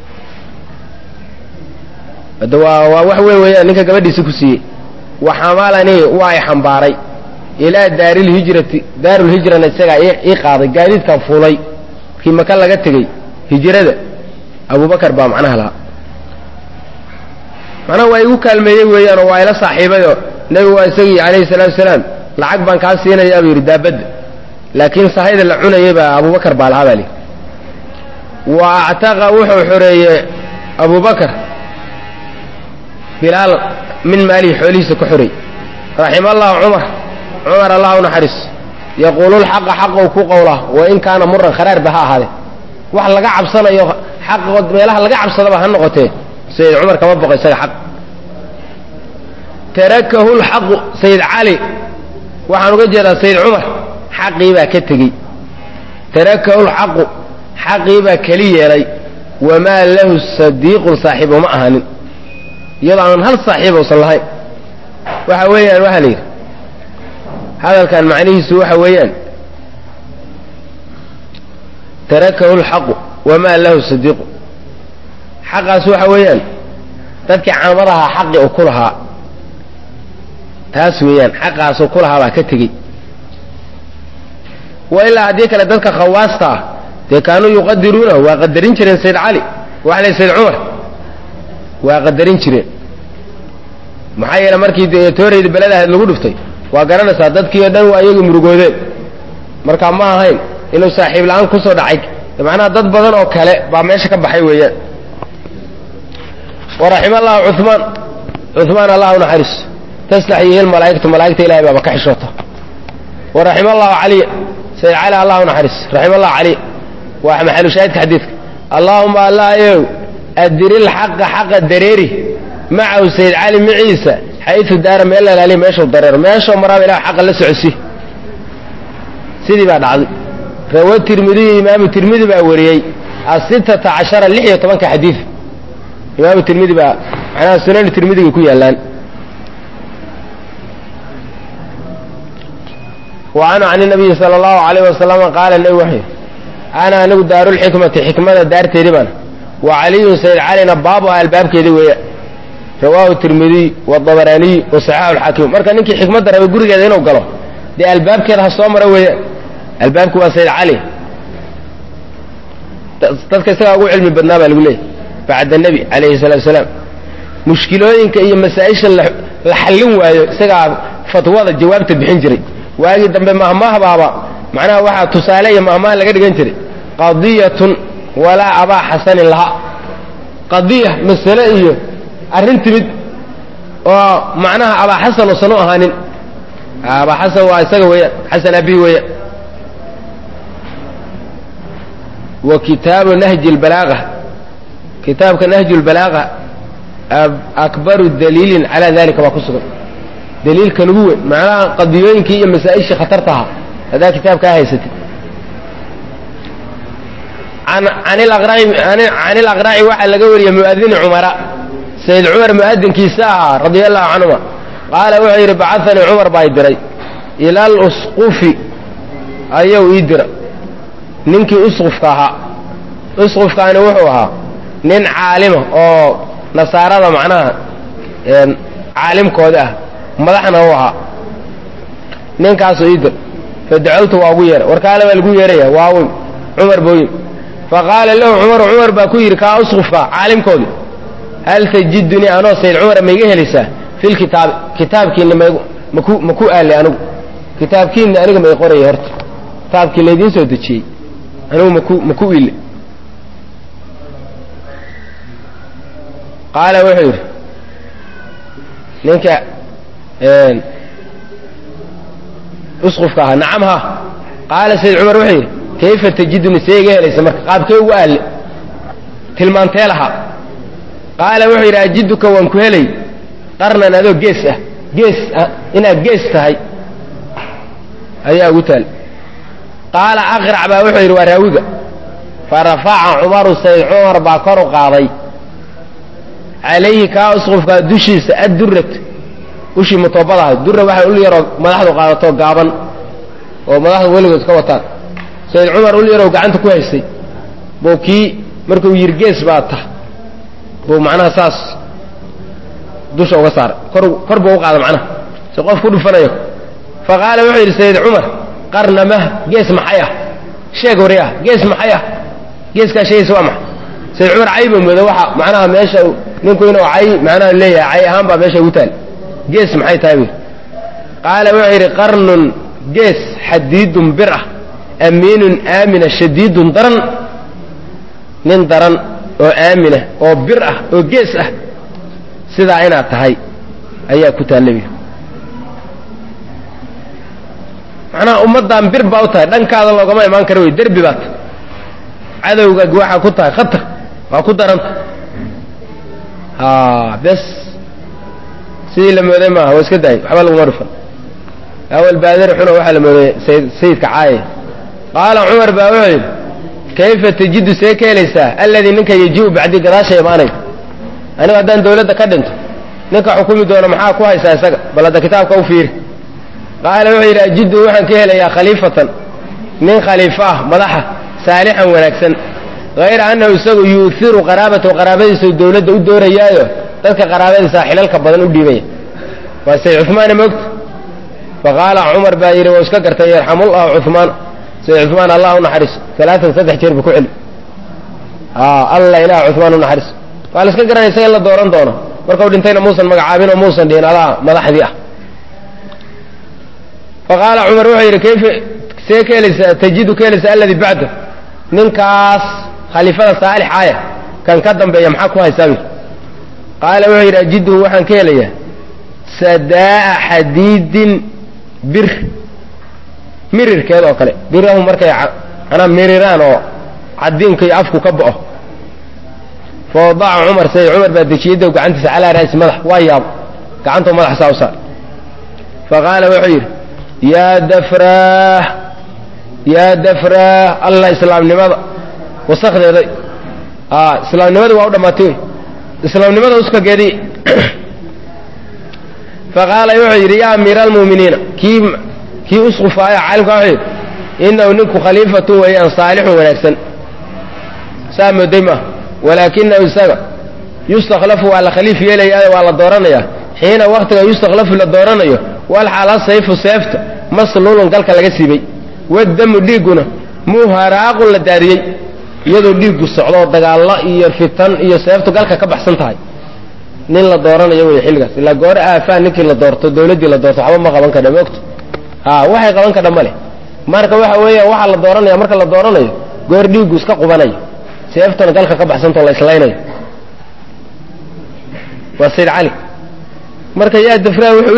hadda waa waa wax weyn weeyaan ninka gabadhiisi ku siiyey wa xamalanii waa i xambaaray ilaa daarilhijrati daarulhijrana isagaa ii qaaday gaadiidkan fuulay markii maka laga tegey hijrada abubakar baa macnaha lahaa macnaha waa igu kaalmeeyey weeyaanoo waa ila saaxiibayoo nebigu waa isagii calayhi salaatu salaam lacag baan kaa siinayaa buu yidhi daabadda laakiin sahayda la cunayay baa abubakar baa lahaa baa lihi wa actaqa wuxuu xoreeyey abubakar bilaal min maalihi xoolihiisa ku xorey raxima allahu cumar cumar allah u naxariis yaquulu lxaqa xaqou ku qowla wa in kaana muran kharaarba ha ahaadee wax laga cabsanayo xaq meelaha laga cabsadaba ha noqotee sayid cumar kama boqo isaga xaq tarakahu lxaqu sayid cali waxaan uga jeedaa sayid cumar xaqii baa ka tegey tarakahu lxaqu xaqii baa keli yeelay wamaa lahu sadiiqun saaxiibo ma ahanin iyadoo aan hal saaxiiba usan lahayn waxa weeyaan waxaa la yidhi hadalkan macnihiisu waxa weeyaan tarakahu lxaqu wamaa lahu sadiiqu xaqaas waxa weeyaan dadkii caamadahaa xaqi u ku lahaa taas weeyaan xaqaasuu ku lahaa baa ka tegey wa ilaa haddii kale dadka khawaasta ah dee kaanuu yuqadiruunahu waa qadarin jireen sayd cali waxa la sayd cumar waa qadarin jireen maxaa yeele markii dee toorayda beladahayd lagu dhuftay waa garanaysaa dadkii oo dhan waa iyagu murugoodeen marka ma ahayn inuu saaxiib la-aan kusoo dhacay macnaha dad badan oo kale baa meesha ka baxay weeyaan waraxima allahu cumaan cumaan allah u naxariiso tastaxyihi lmalaa'ikatu malaa'igta ilahay baaba ka xishoota waraxima allahu caliya sayd cali allah u naxariiso raxima allahu caliya waa maxalu shaahidka xadiidka allaahuma allah yow adiril xaqa xaqa dareeri macahu sayd cali maciisa xayu daara meel lalaaliya meeshuu dareero meeshuu maraaba ilah xaqa la socosi sidii baa dhacday rawa tirmidiyu imaamu tirmidi baa wariyey asitata cashara lix iyo tobanka xadiid imaamu tirmidi baa macnaha sunanu tirmidigay ku yaallaan wa canhu can nabiyi sala allahu alayh wasalama qaala nebi wuxuu yidhi ana anigu daarulxikmati xikmada daarteedii bana wa caliyun sayd calina baabuha albaabkeedii weeya rawaahu tirmidiy wadabaraniy wa saxaaxu lxaakim marka ninkii xikmadda rabay gurigeeda inuu galo dee albaabkeeda ha soo maro weeya albaabku waa sayd cali dadka isagaa ugu cilmi badnaa baa lagu leeyay bacda nebi calayhi salaatu salaam mushkilooyinka iyo masaa-isha la xallin waayo isagaa fatwada jawaabta bixin jiray waagii dambe mahmahbaaba macnaha waxaa tusaale iyo mahmaha laga dhigan jiray qadiyatun walaa abaa xasanin laha qadiya masale iyo arrin timid oo macnaha abaa xasan uusan u ahaanin abaa xasan waa isaga weeyaan xasan abihi weeyaan wa kitaabu nahji lbalaaga kitaabka nahju lbalaaga akbaru daliilin calaa dalika baa ku sugan daliilkan ugu weyn macnaha qadiyooyinkii iyo masaa-ishii khatartaha haddaa kitaabkaa haysatid can ilaqraaci waxaa laga wariyey muadini cumara sayd cumar mu'adinkiisa ahaa radia allahu canhuma qaala wuxuu yidhi bacahanii cumar baa i diray ila alusqufi ayuu ii dira ninkii usqufka ahaa usqufkaani wuxuu ahaa nin caalima oo nasaarada macnaha caalimkooda ah madaxna u ahaa ninkaasuu ii dir fadacawtu waa ugu yeeray warkaale baa lagu yeeraya waawin cumar booyin faqaala lahu cumaru cumar baa ku yidhi kaa usqufka caalimkoodii hal tajidunii anoo sayd cumara ma iga helaysaa filkitaabi kitaabkiinna maygu maku maku aali anigu kitaabkiinna aniga may qoraya horta kitaabkii laydiin soo dejiyey anigu maku maku ile qaala wuxuu yidhi ninka usqufka ahaa nacam ha qaala sayd cumar wuxuu yidhi kayfa tajiduni see iga helaysa marka qaabkee ugu aalle tilmaantee lahaa qaala wuxuu yidhi ajiduka waan ku helay qarnan adoo gees ah gees ah inaad gees tahay ayaa ugu taal qaala aqrac baa wuxuu yidhi waa raawiga fa rafaca cumaru sayd cumar baa kor u qaaday calayhi kaa usqufkaa dushiisa addurat ushii mutoobadahay dura waxay ul yaroo madaxdu qaadato gaaban oo madaxdu weligood ka wataan sayd cumar ul yaroo gacanta ku haystay buu kii markuu yidhi gees baa tah buu macnaha saas dusha uga saaray kor kor buu u qaada macnaha si qof ku dhufanayo fa qaala wuxuu yidhi sayd cumar qarnamah gees maxay ah sheeg wari ah gees maxay ah geeskaa sheegaysa waa maxay sayd cumar cayba mooda waxa macnaha meesha ninku inuu cay macnaha leeyahay cay ahaan baa meesha ugu taal gees maxay tahay bu qaala wuxuu yidhi qarnun gees xadiidun bir ah amiinun aamina shadiidun daran nin daran oo aamina oo bir ah oo gees ah sidaa inaad tahay ayaa ku taallabi macnaha ummaddan bir baa u tahay dhankaada loogama imaan kara wey derbi baad cadowga waxaa ku tahay khatar waa ku daranta ha bes sidii la mooday maaha waa iska daayay waxba laguma dhufan awal baadari xuno waxaa la mooday sayid sayidka caaye qaala cumar baa wuxuu yidhi kayfa tajidu see ka helaysaa alladii ninka yajiu bacdi gadaasha imaanay anigu haddaan dawladda ka dhinto ninka xukumi doono maxaa ku haysaa isaga bal hadda kitaabka u fiiri qaala wuxuu yidhi ajidu waxaan ka helayaa khaliifatan nin khaliifo ah madaxa saalixan wanaagsan hayra annahu isagu yuuhiru qaraabatahu qaraabadiisa dawladda u doorayaayo dadka qaraabadiisa xilalka badan u dhiibaya waa sayd cumaana moogta faqaala cumar baa yidhi waa iska gartay yarxamullahu cumaan sayd cumaan allah u naxariiso alaatan saddex jeer buu ku celi alla ilaah cumaan u naxariiso waa la iska garanaya isaga in la dooran doono markau dhintayna muusan magacaabin oo muusan dhihin adaa madaxdii ah faqaala cumar wuxuu yidhi kayfa see ka helaysaa tajidu ka helaysaa alladii bacda ninkaas khaliifada saalix aya kan ka dambeeya maxaa ku haysaa qaala wuxuu yidhi ajiduhu waxaan ka helayaa sadaa'a xadiidin bir mirirkeed oo kale birahu markay anaa miriraan oo cadiinka iyo afku ka bo'o fa wadaca cumar say cumar baa dejiyadda gacantiisa calaa ra'si madax waa yaabo gacantoo madaxa saa u saar fa qaala wuxuu yidhi yaa dafraah yaa dafraah allah islaamnimada wasakdeeday islaamnimadii waa u dhammaatay wey islaamnimada uskageedii faqaala wuxuu yidhi yaa amiira almu'miniina kii kii usqufaaya caalimka wuxuu yidhi inahu ninku khaliifatun weeyaan saalixun wanaagsan saa mooday maaha walaakinahu isaga yustakhlafu waa la khaliif yeelayaa waa la dooranayaa xiina waktiga yustakhlafu la dooranayo walxaala sayfu seefta masluulun galka laga siibay wadamu dhiigguna muharaaqun la daadiyey iyadoo dhiiggu socdo dagaallo iyo fitan iyo seeftu galka ka baxsan tahay nin la dooranayo wey xilligaas ilaa goore aafaan ninkii la doorto dawladdii la doorto waxba ma qaban kadha moogta ha waxay qaban kadha ma leh marka waxa weeya waxaa la dooranaya marka la dooranayo goor dhiiggu iska qubanayo seeftuna galka ka baxsantao la islaynayo waa sayd cali marka yaa dafraa wuxuu u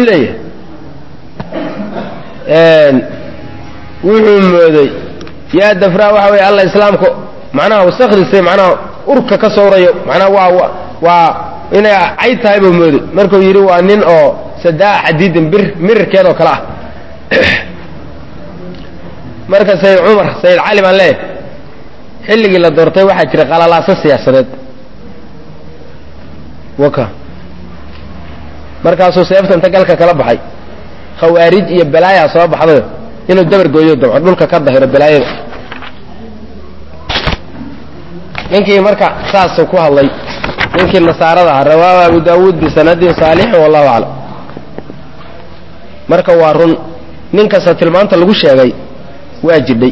leeyahay wuxuu mooday yaa dafraa waxa weeye alla islaamka macnaha wasakdiisa macnaha urka ka sawrayo macnaha waa waa inay cayd tahay buu mooday markuu yidhi waa nin oo sadaa xadiidin bir mirirkeed oo kale ah marka sayid cumar sayid cali baan leeyahay xilligii la doortay waxaa jira qalalaaso siyaasadeed waka markaasuu seefta inta galka kala baxay khawaarij iyo balaayaa soo baxdayo inuu dabar gooyo dabco dhulka ka dahiro balaayada ninkii marka saasuu ku hadlay ninkii nasaarada ahaa rawaahu abu daawuud bisanadin saalixin wallahu aclam marka waa run nin kasta tilmaanta lagu sheegay waa jidhay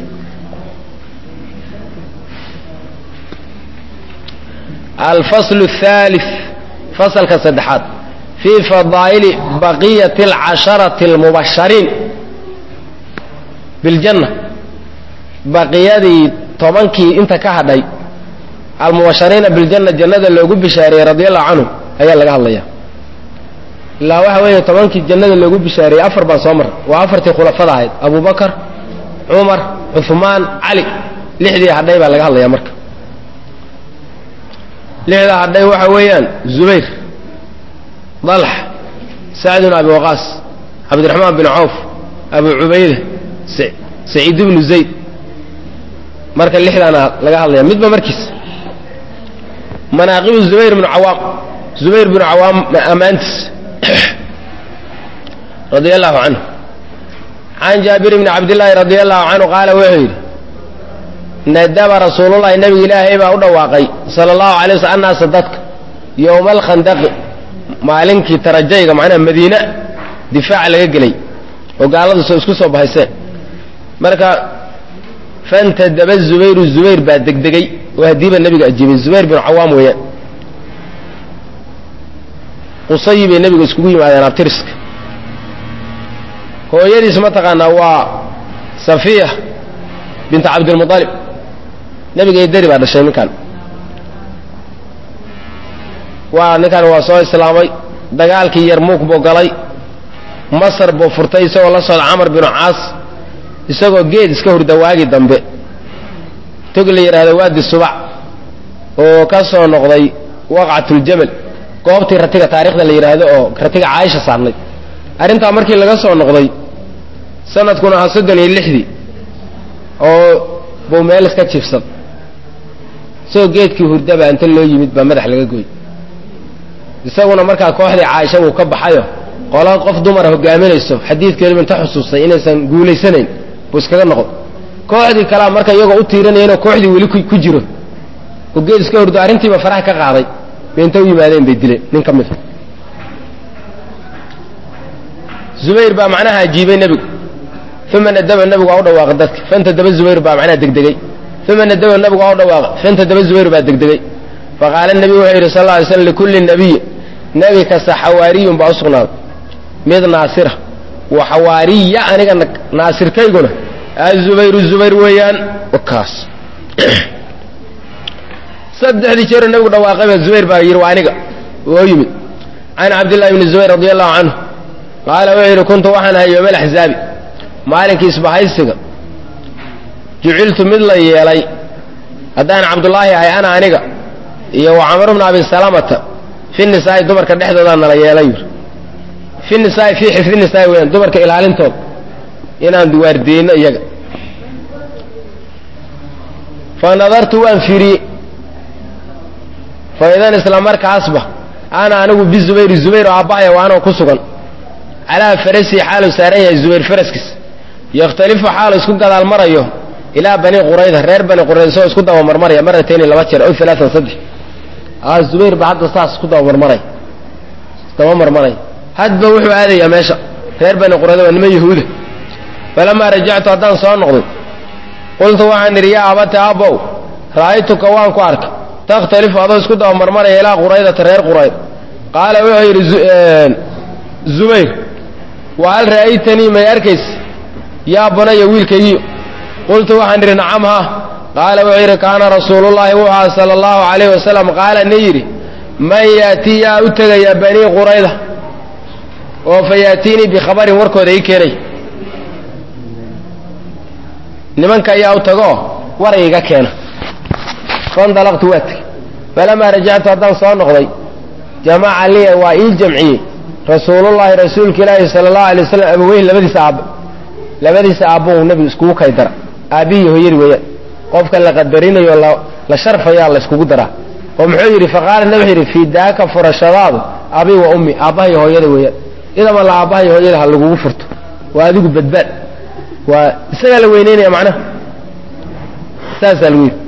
alfaslu الثالث fasalka saddexaad fii fadaa'ili baqiyati اlcasharati اlmubashariin biljanna baqiyadii tobankii inta ka hadhay almubashariina biljanna jannada loogu bishaariyey radi allahu canhu ayaa laga hadlaya ilaa waxa weeye tobankii jannada loogu bishaariyey afar baan soo maray waa afartii khulafada ahayd abu bakar cumar cuhmaan cali lixdii hadhay baa laga hadlaya marka lixda hadhay waxa weeyaan zubayr dalx sacd bn abi waqaas cabdiraxmaan bin cawf abu cubayda saciid bnu zayd marka lixdaana laga hadlaya midba markiis manaaqibu zubayr bnu cawaam zubayr bnu cawaam ammaantiis radia allahu canhu can jaabir bni cabdillaahi radia allahu canhu qaala wuxuu yidhi nadaba rasuulullahi nabiga ilaahay baa u dhawaaqay sala allahu alay wasl annaasa dadka yowma alkhandaqi maalinkii tarajayga macnaha madiina difaaca laga gelay oo gaaladu soo isku soo bahayseen marka fantadaba zubayru zubayr baa degdegay oo haddiiba nebiga ajiibay zubayr binu cawaam weeyaan qusayi bay nebiga iskugu yimaadeen abtiriska hooyadiis mataqaanaa waa safiya binta cabdilmualib nebiga deri baa dhashay ninkan waa ninkan waa soo islaamay dagaalkii yarmuuk buu galay masar buu furtay isagoo la socda camar binu caas isagoo geed iska hurda waagi dambe tog la yidhaahdo waadi subac oo ka soo noqday waqcatuljamal goobtii ratiga taarikhda la yidhaahdo oo ratiga caaisha saarnay arrintaa markii laga soo noqday sanadkuna ahaa soddon iyo lixdii oo buu meel iska jifsan isagoo geedkii hurdaba inta loo yimid baa madax laga gooy isaguna markaa kooxdii caaisha wuu ka baxayo qola qof dumara hogaaminayso xadiidkeeduba inta xusuustay inaysan guulaysanayn buu iskaga noqdo kooxdii kalea marka iyagoo u tiiranayeenoo kooxdii weli ku jiro oo geed iska hurdo arrintiiba faraha ka qaaday bay inta u yimaadeen bay dileen nin ka mida zubayr baa macnaha ajiibay nebigu uma nadaba nebigu waa u dhawaaqay dadka fantadaba zubayr baa macnaha degdegay uma nadaba nebigu waa u dhawaaqay fantadaba zubayr baa degdegay faqaala nebigu wuxuu yidhi sal lla alay slam likulli nabiyin nebi kasta xawaariyun baa u sugnaaday mid naasira wa xawaariya aniga naasirkayguna azubayru zubayr weeyaan kaas saddexdii jeero nebigu dhawaaqayba zubayr baa yidhi waa aniga oo yimid can cabdillahi bni zubayr radi allahu canhu qaala wuxuu yidhi kuntu waxaan ahay yooma alaxzaabi maalinkii isbahaysiga juciltu mid la yeelay haddaan cabdullaahi ahay ana aniga iyo wa camar bna abi salamata fi nisaa'i dumarka dhexdoodaa nala yeelay yidhi fi nisaa'i fii xifdi nisaa'i weyaan dumarka ilaalintooda inaan duwaardeyno iyaga fa nadartu waan fiiriyey fa idan isla markaasba ana anigu bizubayri zubayr oo aabbahaya waa anoo ku sugan calaa farasii xaaluu saaran yahay zubayr faraskiis yakhtalifu xaalu isku gadaal marayo ilaa bani qurayda reer bani qurayda isagoo isku dabamarmaraya maratayni laba jeer ow alaaan saddex a zubayr ba hadda saas isku dabamarmaray dabamarmaray hadba wuxuu aadayaa meesha reer bani qurayda waa nima yahuuda falamaa rajactu haddaan soo noqday qultu waxaan idhi yaa abate abbow ra'aytuka waan ku arkay takhtalifu adoo isku dabamarmaraya ilaa quraydata reer qurayd qaala wuxuu yidhi zubayr wa hal ra'aytanii may arkaysa yaa bunaya wiilkaygiyo qultu waxaan idhi nacam ha qaala wuxuu yidhi kaana rasuulullaahi wuxuu aha sala allahu calayh wasalam qaala ni yidhi man yaatii yaa u tegaya banii qurayda oo fa yaatiinii bikhabarin warkooda ii keenay nimanka ayaa u tagooo war iiga keena fandalaqtu waa tegey falamaa rajactu haddaan soo noqday jamaca liya waa ii jamciyey rasuulullaahi rasuulka ilaahi sala allahu alay wasalam abaweyhi labadiisa aabbe labadiisa aabbuhu nebigu iskugu kay dara aabbihii hooyadii weeyaan qofka la qadarinayo la sharfayaa la iskugu daraa oo muxuu yidhi faqaala nebi wuxuu yidhi fii daaka furashadaadu abii wa ummi aabbahay hooyada weeyaan idama la aabbahay hooyada ha lagugu furto waa adigu badbaad waa isagaa la weyneynaya macnaha saasaa lagu yidhi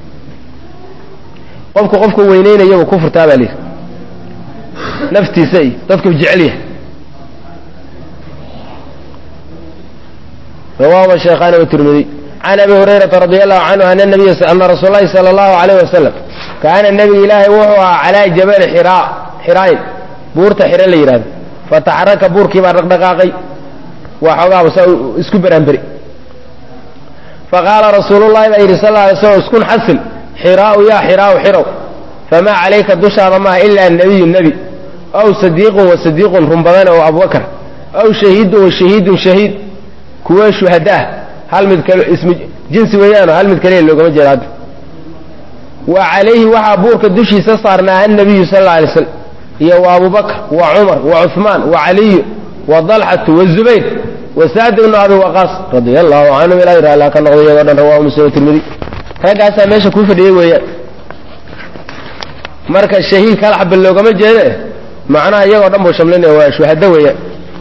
qofku qofku weyneynayaba ku furtaa baa layidhi naftiisa iyo dadku jecel yahay rawaahuma sheekhaani watirmidiy can abi hurayrata radi allahu canhu ana nabiya ana rasuul lahi sala allahu alayh wasalam kaana nebiga ilaahay wuxuu ahaa calaa jabali xiraa xiraayn buurta xiro la yidhahdo fataxaraka buurkii baa dhaqdhaqaaqay waa xoogaaba saa isku beraanberi faqaala rasuulullahi baa yidhi sal alay slam iskun xasil xiraau yaa xiraau xirow famaa calayka dushaada maaha ilaa nebiyu nebi aw sadiiqun wa sadiiqun run badan oo abubakar aw shahiidun wa shahiidun shahiid kuwa shuhadaah hal mid kale ismu jinsi weeyaano hal mid kaliya loogama jeeda hadda wa calayhi waxaa buurka dushiisa saarnaa annabiyu sal alla alay slam iyo wa abubakr wa cumar wa cuثmaan wa caliyu wa dalxatu wazubayr wa sacd ibnu abi waqaas radia allahu canhum ilahi raallaa ka noqday iyagoo dhan rawahu muslim tirmidi raggaasaa meesha kuu fadhiyey weeyaan marka shahiid kala xaba loogama jeede macnaha iyagoo dhan buu shamlinaya waa shuhado weeyaan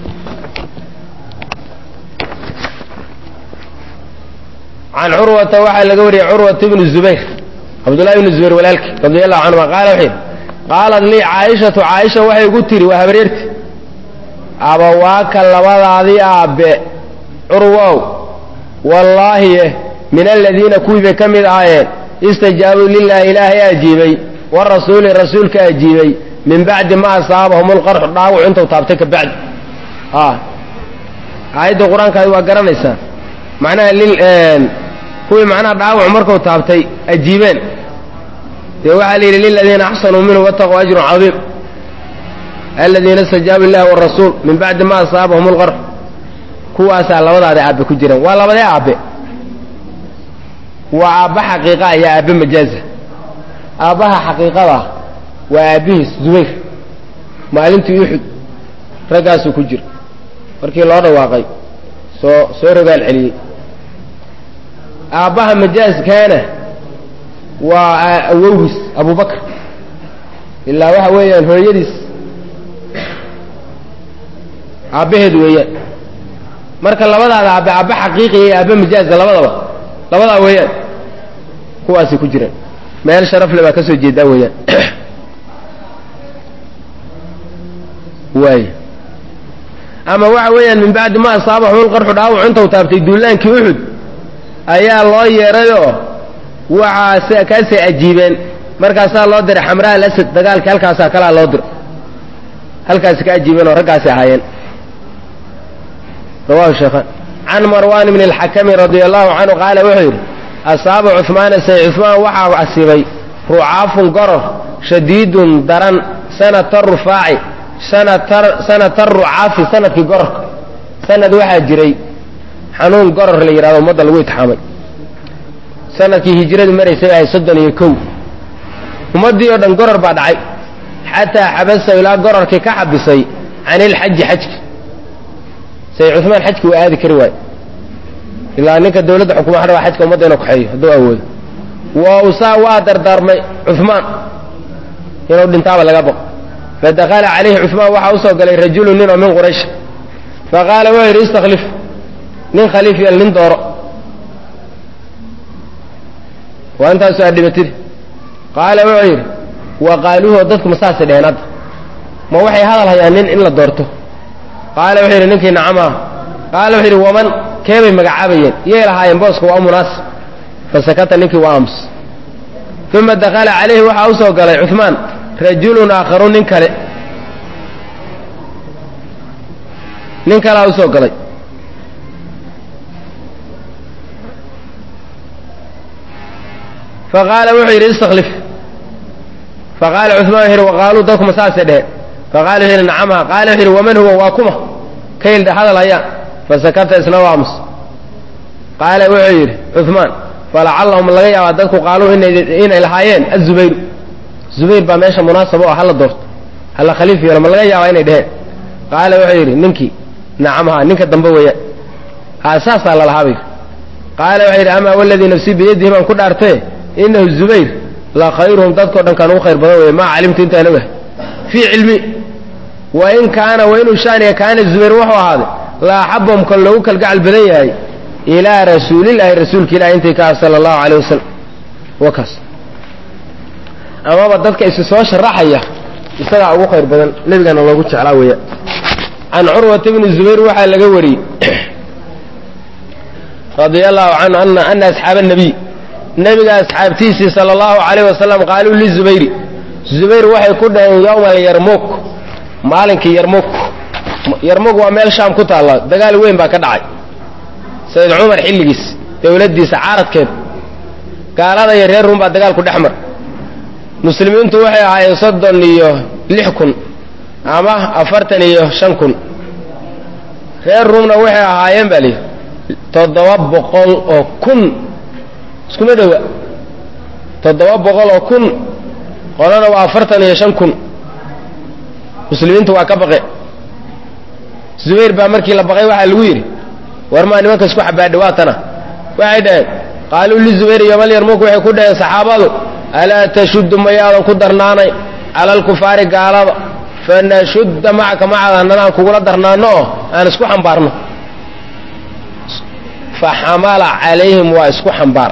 can curwata waxaa laga wariyey curwata ibnu zubayr cabdullahi ibnu zubayr walaalki radi allahu canhuma qaala wuxuu yidhi qaalat lii caaishatu caaisha waxay igu tidhi waa habareerti abawaaka labadaadii aabbe curwow wallaahi min aladiina kuwii bay ka mid ahaayeen istajaabuu lilaahi ilaahay ajiibay warasuuli rasuulka ajiibay min bacdi ma asaabahum lqarxu dhaawac intuu taabtay ka bacdi aayadda qur-aankaadi waa garanaysaa macnaha kuwii macnaha dhaawac markuu taabtay ajiibeen dee waxaa la yidhi liladiina axsanuu minhu wataquu ajrun cadiim aladiina istajaabu illahi warasuul min bacdi ma asaabahum lqarxu kuwaasaa labadaada aabbe ku jiraan waa labadee aabbe waa aabbe xaqiiqa iyo aabbe majaaza aabbaha xaqiiqada waa aabbihiis zubayr maalintii uxud raggaasuu ku jira markii loo dhawaaqay soo soo rogaal celiyey aabbaha majaaskaana waa awowgiis abubakr ilaa waxa weeyaan hooyadiis aabbaheed weeyaan marka labadaada aabbe aabbe xaqiiqiya iyo aabbe majaaska labadaba labadaa weeyaan kuwaasay ku jiraan meel sharafle baa ka soo jeedaa weeyaan waay ama waxa weeyaan min bacdi ma asaabahu lqarxu dhaawac intuu taabtay duulaankii uxud ayaa loo yeedhayoo waxaa kaasay ajiibeen markaasaa loo diray xamraa alasad dagaalkii halkaasaa kalaa loo diray halkaasi ka ajiibeen oo raggaasi ahaayeen rawahu sheekhaan can marwan bni alxakami radia allahu canhu qaala wuxuu yidhi asaaba cuhmaana say cuhmaan waxaa asiibay rucaafun goror shadiidun daran sanata rufaaci sanata rucaafi sanadkii gororka sanad waxaa jiray xanuun goror la yidhahdo ummadda lagu itixaamay sanadkii hijiradu maraysay ahay soddon iyo kow ummaddii oo dhan goror baa dhacay xataa xabasahu ilaa gororkii ka xabisay can ilxaji xajki say cumaan xajki waa aadi kari waayo ilaa ninka dawladda xukuma ha rabaa xajka ummadda inu kaxeeyo hadduu awoodo wa usaa waa dardaarmay cumaan inuu dhintaaba laga baqo fadakala calayhi cumaan waxaa usoo galay rajulu nin oo min quraysh faqaala wuxuu yidhi istakhlif nin khaliif yeel nin dooro waa intaasu aad dhibatid qaala wuxuu yidhi wa qaaluuhu dadku ma saasay dheheen hadda ma waxay hadal hayaan nin in la doorto qaala wuxuu yidhi ninkii nacama qaala wuxuu yidhi waman keebay magacaabayeen yay lahaayeen booska waa munaasib fasakata ninkii waa aamus uma dakala calayhi waxaa usoo galay cumaan rajulun aakharu nin kale nin kalea usoo galay faqaala wuxuu yidhi istakhlif faqaala cumaan wuxu yidhi waqaaluu dadkuma saasay dheheen faqala wuxuu yidhi nacamha qaala wuxu yidhi waman huwa waa kuma kayldha hadal hayaan fasakata isna waa aamus qaala wuxuu yidhi cumaan falacallahum laga yaabaa dadku qaaluu inay lahaayeen azubayru zubayr baa meesha munaasaba oo hala doorto hala khaliif yeelo ma laga yaabaa inay dheheen qaala wuxuu yidhi ninkii nacamha ninka dambe weeyaan ha saasaa lalahaabay qaala wuxuu yidhi amaa waladii nafsii biyadihi baan ku dhaartee inahu zubayr la khayruhum dadkao dhan kaan ugu khayr badan weeye maa calimtu intaan ogahay fii cilmi wa in kaana wa inuu shaaniya kaana zubayr wuxuu ahaaday la axabahum kan loogu kalgacal badan yahay ilaa rasuulillaahi rasuulka ilahi intii ka ah sala allahu caleyh wasalam wakaas amaba dadka isi soo sharaxaya isagaa ugu khayr badan nebigana loogu jeclaa weeya can curwata bni zubayr waxaa laga wariyey radia allahu canhu ana ana asxaaba nabiy nebiga asxaabtiisii sala allahu calayh wasalam qaaluu lizubayri zubayr waxay ku dhaheen yowma alyarmuk maalinkii yarmuk yarmuk waa meel shaam ku taalla dagaal weyn baa ka dhacay sayid cumar xilligiis dowladdiisa caaradkeed gaalada iyo reer ruum baa dagaalku dhex mar muslimiintu waxay ahaayeen soddon iyo lix kun ama afartan iyo shan kun reer ruumna waxay ahaayeen baa lihi toddoba boqol oo kun iskuma dhowa toddoba boqol oo kun qolana waa afartan iyo shan kun muslimiintu waa ka baqe zubayr baa markii la baqay waxaa lagu yidhi war maa nimanka isku xabaadha waatana waxay dhaheen qaaluu lizubayr yomal yarmuk waxay ku dhaheen saxaabadu alaa tashuddu mayaadan ku darnaanay cala alkufaari gaalada fanashudda macaka macada annana aan kugula darnaanno oo aan isku xambaarno fa xamala calayhim waa isku xambaar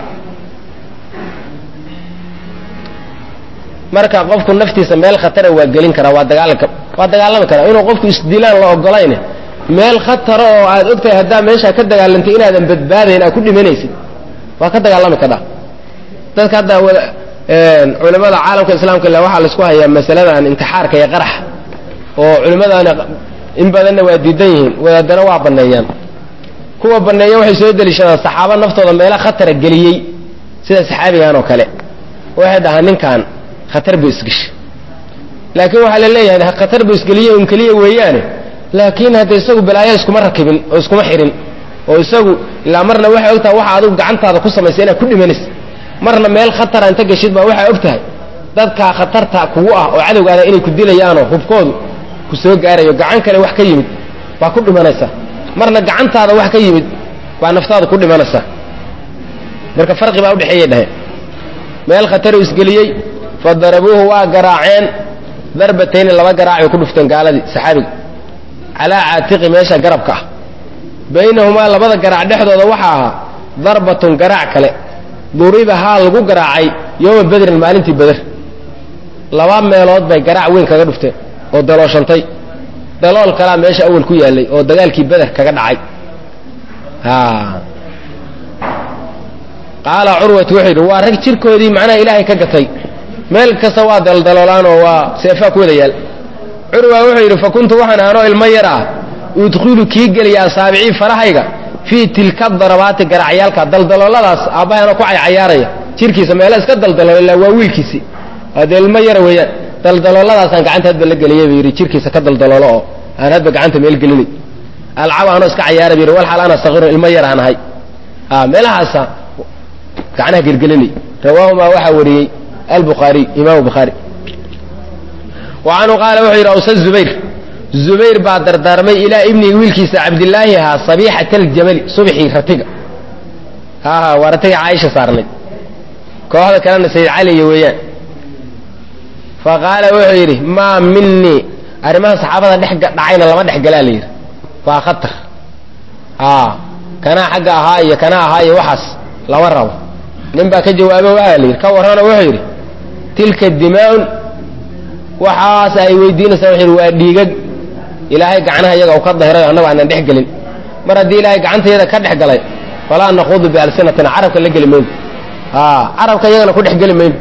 marka qofku naftiisa meel khatara waa gelin karaa waa dagaalanka waa dagaalami karaa inuu qofku isdilaan la ogolayne meel khatara oo aad ogtahay haddaa meeshaa ka dagaalantay inaadan badbaadayn aad ku dhimanaysid waa ka dagaalami kadhaa dadka hadda culimmada caalamka islaamka ila waxaa laisku hayaa masaladan intixaarka iyo qaraxa oo culimmadani in badanna waa diidan yihiin wadaadana waa banneeyaan kuwa banneeya waxay soo deliishadaan saxaaba naftooda meela khatara geliyey sida saxaabigan oo kale waxay dhahaan ninkan khatar buu isgeshay laakiin waxaa la leeyahay khatar buu isgeliye un keliya weeyaane laakiin hadda isagu balaayo iskuma rakibin oo iskuma xihin oo isagu ilaa marna waxay og tahay waxa adigu gacantaada ku samaysay inaad ku dhimanaysa marna meel khatara inta geshid baa waxaa og tahay dadkaa khatarta kugu ah oo cadowgaada inay ku dilayaanoo hubkoodu ku soo gaarayo gacan kale wax ka yimid baa ku dhimanaysaa marna gacantaada wax ka yimid baa naftaada ku dhimanaysaa marka farqi baa udhexeeyay dhaheen meel khataru isgeliyey fa darabuuhu waa garaaceen darbatayni laba garaac bay ku dhufteen gaaladii saxaabiga calaa caatiqi meesha garabka ah baynahumaa labada garaac dhexdooda waxaa ahaa darbatun garaac kale duribahaa lagu garaacay yooma bedrin maalintii beder laba meelood bay garaac weyn kaga dhufteen oo dalooshantay dalool kalaa meesha awal ku yaallay oo dagaalkii beder kaga dhacay qaala curwatu wuxuu yidhi waa rag jirkoodii macnaha ilaahay ka gatay meel kasta waa daldaloolaan oo waa seefaa ku wada yaal curwa wuxuu yidhi fa kuntu waxaan ahanoo ilmo yar ah udkhulu kii geliya asaabicii farahayga fii tilka darabaati garacyaalka daldalooladaas aabbahaanoo ku caycayaaraya jirkiisa meelo iska daldalool ilaa waa wiilkiisii adee ilmo yara weeyaan daldalooladaasaan gacanta hadba la geliyay buu yidhi jirkiisa ka daldaloolo oo aan hadba gacanta meel gelinay alcab anoo iska cayaara bu yidhi wal xaal ana sakiirun ilmo yar aan ahay meelahaasa gacnaha gelgelinay rawaahumaa waxaa wariyey albukhaariy imaamu bukhaari wa canhu qaala wuxuu yidhi awsa zubayr zubayr baa dardaarmay ilaa ibnihi wiilkiisa cabdilaahi ahaa sabiixata aljamali subxii ratiga haha waa ratiga caaisha saarnay kooxda kalena sayid caliya weeyaan fa qaala wuxuu yidhi maa minii arrimaha saxaabada dhex dhacayna lama dhex galaa la yidhi waa khatar kanaa xagga ahaa iyo kanaa ahaa iyo waxaas lama rabo nin baa ka jawaabo waxaa la yidhi ka warrana wuxuu yidhi tilka dimaaun waxaas ay weydiinaysaa wuxuu yidhi waa dhiigag ilaahay gacnaha iyaga uu ka dahirayo annagu aanan dhex gelin mar haddii ilaahay gacantayada ka dhex galay falaa naquudu bialsinatina carabka la geli mayno carabka iyagana ku dhex geli mayno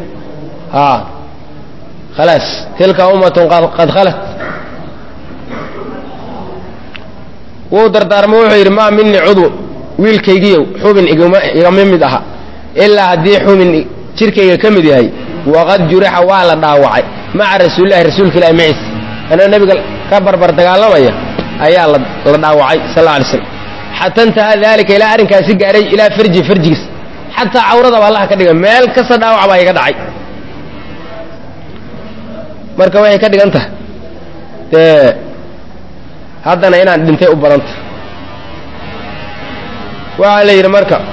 khalaas tilka ummatun qad khalat wuu dardaarmo wuxuu yidhi maa mini cudw wiilkaygiiyow xubin igama mid aha ilaa haddii xubin jirkayga ka mid yahay waqad jurixa waa la dhaawacay maca rasuulilahi rasuulka ilahi maciis anoo nebiga ka barbar dagaalamaya ayaa la dhaawacay sal alla alay slam xata intahaa daalika ilaa arrinkaasi gaaray ilaa farji farjigiis xataa cawradaba allaha ka dhiga meel kasta dhaawac baa iga dhacay marka waxay ka dhigan tahay dee haddana inaan dhintay u badanta waxaa la yidhi marka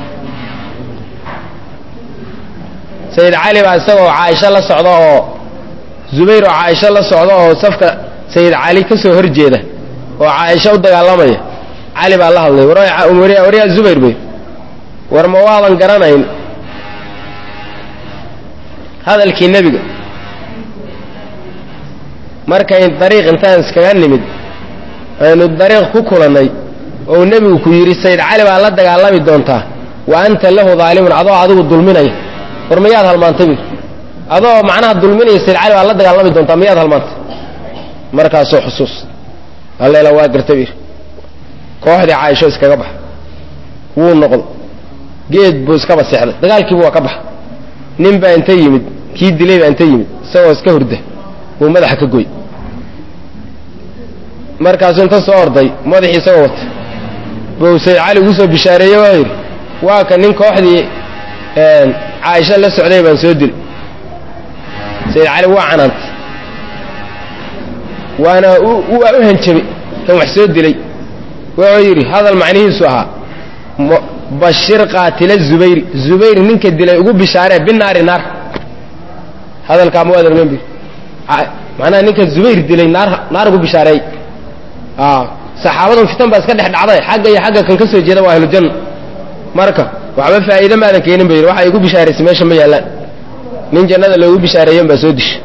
sayid cali baa isagoo caaisho la socda oo zubayr oo caaisho la socda oo safka sayid cali ka soo hor jeeda oo caaisho u dagaalamaya cali baa la hadlay waryaa zubayr bay war ma waadan garanayn hadalkii nebiga markayn dariiq intaan iskaga nimid aynu dariiq ku kulannay oo nebigu ku yidhi sayid cali baa la dagaalami doontaa wa anta lahu daalimun adoo adigu dulminaya war miyaad halmaantay bir adoo macnaha dulminaya sayid cali baa la dagaalami doontaa miyaad halmaantay markaasoo xusuus alleela waa garta bir kooxdii caaisho iskaga baxa wuu noqdo geed buu iskaba seexday dagaalkiibu waa ka baxa nin baa inta yimid kii dilay baa inta yimid isagoo iska hurda wuu madaxa ka goy markaasuu inta soo orday madaxii isagoo wata buu sayid cali ugu soo bishaareeye waa yidhi waa ka nin kooxdii caaisho la socday baan soo dil sayid cali waa canaantay waana waa u hanjabay kan wax soo dilay wuxuu yidhi hadal macnihiisu ahaa bashir qaatila zubayri zubayr ninka dilay ugu bishaaree binaari naar hadalkaa ma waadan ogan bir macnaha ninka zubayr dilay naar naar ugu bishaareey saxaabadan fitan baa iska dhex dhacday xagga iyo xagga kan ka soo jeeda waa ahlujanna marka waxba faa'iide maadan keenin ba yidhi waxa igu bishaaraysay meesha ma yaallaan nin jannada loogu bishaareeyen baa soo disha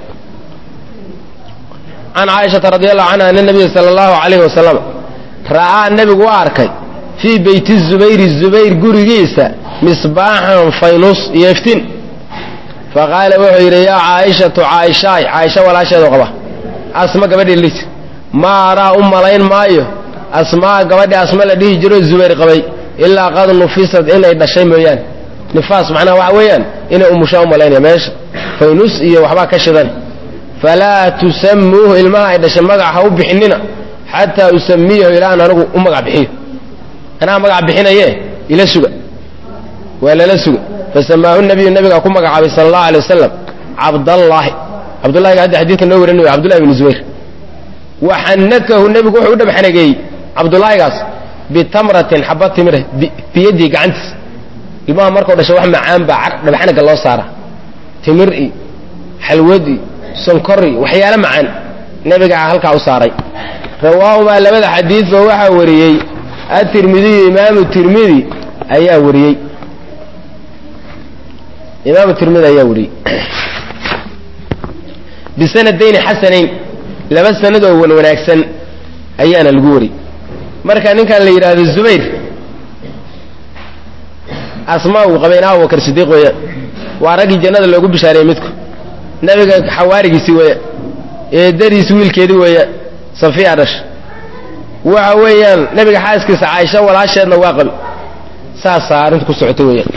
can caaishata radi allahu canha ana nabiya sala allahu calayhi wasalam ra'aa nebigu u arkay fii beyti zubayri zubayr gurigiisa misbaaxan faynus iyo iftiin faqaala wuxuu yidhi yaa caaishatu caaishaay caaisha walaasheedu qaba asma gabadhii lis maa araa u malayn maayo asmaa gabadhii asma la dhihi jiro zubayr qabay ilaa qad nufisad inay dhashay mooyaane nifaas macnaha waxa weeyaan inay umushaa u malaynaya meesha faynus iyo waxbaa ka shidan falaa tusamuuhu ilmaha ay dhashay magac ha u bixinina xataa usamiyahu ilaan anigu u magac bixiyo anaa magac bixinaye ila suga waa lala suga fasamaahu nabiyu nabigaa ku magacaabay sala allahu alay wasalam cabdallaahi cabdullahiga hadda xadiidka noo warin cabdullahi bn zubayr waxanakahu nebigu wuxuu u dhabxanageeyey cabdullaahigaas bitamratin xaba timira biyadii gacantiis ilmaha markuu dhasho wax macaan baa dhabxanaga loo saara timir iyo xalwad iyo sonkor iyo waxyaalo macaan nebigaa halkaa u saaray rawaahumaa labada xadiidba waxaa wariyey atirmidiyu imaamu tirmidi ayaa wariyey imaamu tirmidi ayaa wariyey bisanadayni xasanayn laba sanad oo wan wanaagsan ayaana lagu wariyey marka ninkan la yidhaahdo zubayr asmaa uu qabay in abubakar sidiiq weeyaan waa raggii jannada loogu bishaareeyey midku nebiga xawaarigiisii weeyaan eedadiisi wiilkeedii weeyaan safiya dhash waxa weeyaan nebiga xaaskiisa caaisha walaasheedna waa qabi saasaa arrinta ku socota weeyaan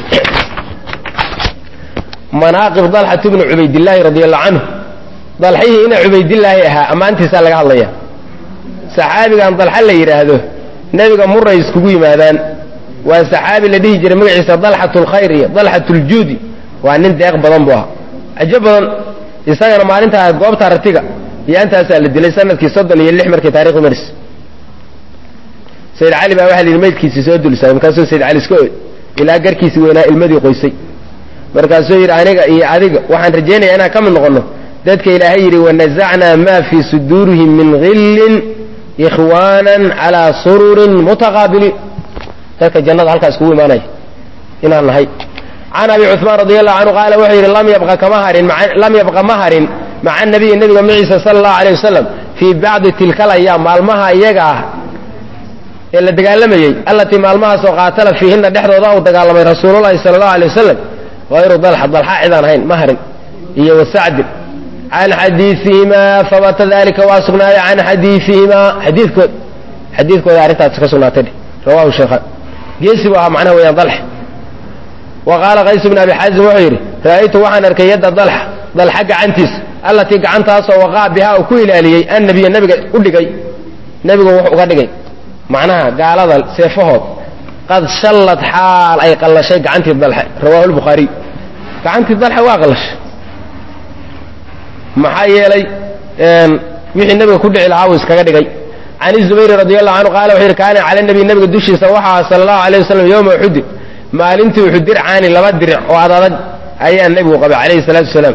manaaqib dalxat bni cubaydillaahi radi allahu canhu dalxihii ina cubaydillaahi ahaa ammaantiisaa laga hadlaya saxaabigan dalxa la yidhaahdo nebiga muray iskugu yimaadaan waa saxaabi la dhihi jiray magaciisa dalxat lkhayr iyo dalxat ljuudi waa nin deeq badan buu ahaa cajo badan isagana maalintaa goobta ratiga yaantaasaa la dilay sanadkii soddon iyo lix markii taarikhu maris sayid cali baa waxa la yidhi maydkiisii soo dulisaay markaasuu sayid cali iska oy ilaa garkiisii weynaa ilmadii qoysay markaasuu yidhi aniga iyo adiga waxaan rajaynaya inaan ka mid noqonno dadka ilaahay yidhi wanazacnaa maa fii suduurihim min hillin ikhwaanan calaa sururin mutaqaabiliin dadka jannada halkaa iskugu imaanaya inaan nahay can abi cuثmaan radi allahu canhu qaala wuxuu yidhi lam yabqa kama harin lam yabqa ma harin maca nabiyi nebiga maciisa sala allahu aleyh wasalam fii bacdi tilka alayaam maalmaha iyaga ah ee la dagaalamayey allatii maalmahaasoo qaatala fiihina dhexdooda uu dagaalamay rasuululahi sala allahu alay wasalam hayru dalxa dalxa cidaan ahayn ma harin iyo wasacdin can xadiiihimaa fabata dalika waa sugnaaday can xadiiihimaa xadiidkood xadiidkooda arrintaasi ka sugnaatay rawahu sheekhaan geesi bu ahaa macnaha weeyaan dalx wa qaala qays bn abi xaazim wuxuu yidhi ra'aytu waxaan arkay yadda dalxa dalxa gacantiisa allatii gacantaasoo waqaa bihaa uu ku ilaaliyey annabiya nebiga u dhigay nebigu wuxuu uga dhigay macnaha gaalada seefahood qad shallad xaal ay qallashay gacantii dalxe rawahu lbukhaariy gacantii dalxe waa qallashay maxaa yeelay wixii nebiga ku dhici lahaa uu iskaga dhigay can izubayri radi allahu canhu qaala wuxuu yidhi kaana cala nabiy nebiga dushiisa waxaa sala allahu alayh wasalam yowma uxudin maalintii uxud dircaani laba diric oo ad adag ayaa nebigu qabay calayhi salaatu wasalaam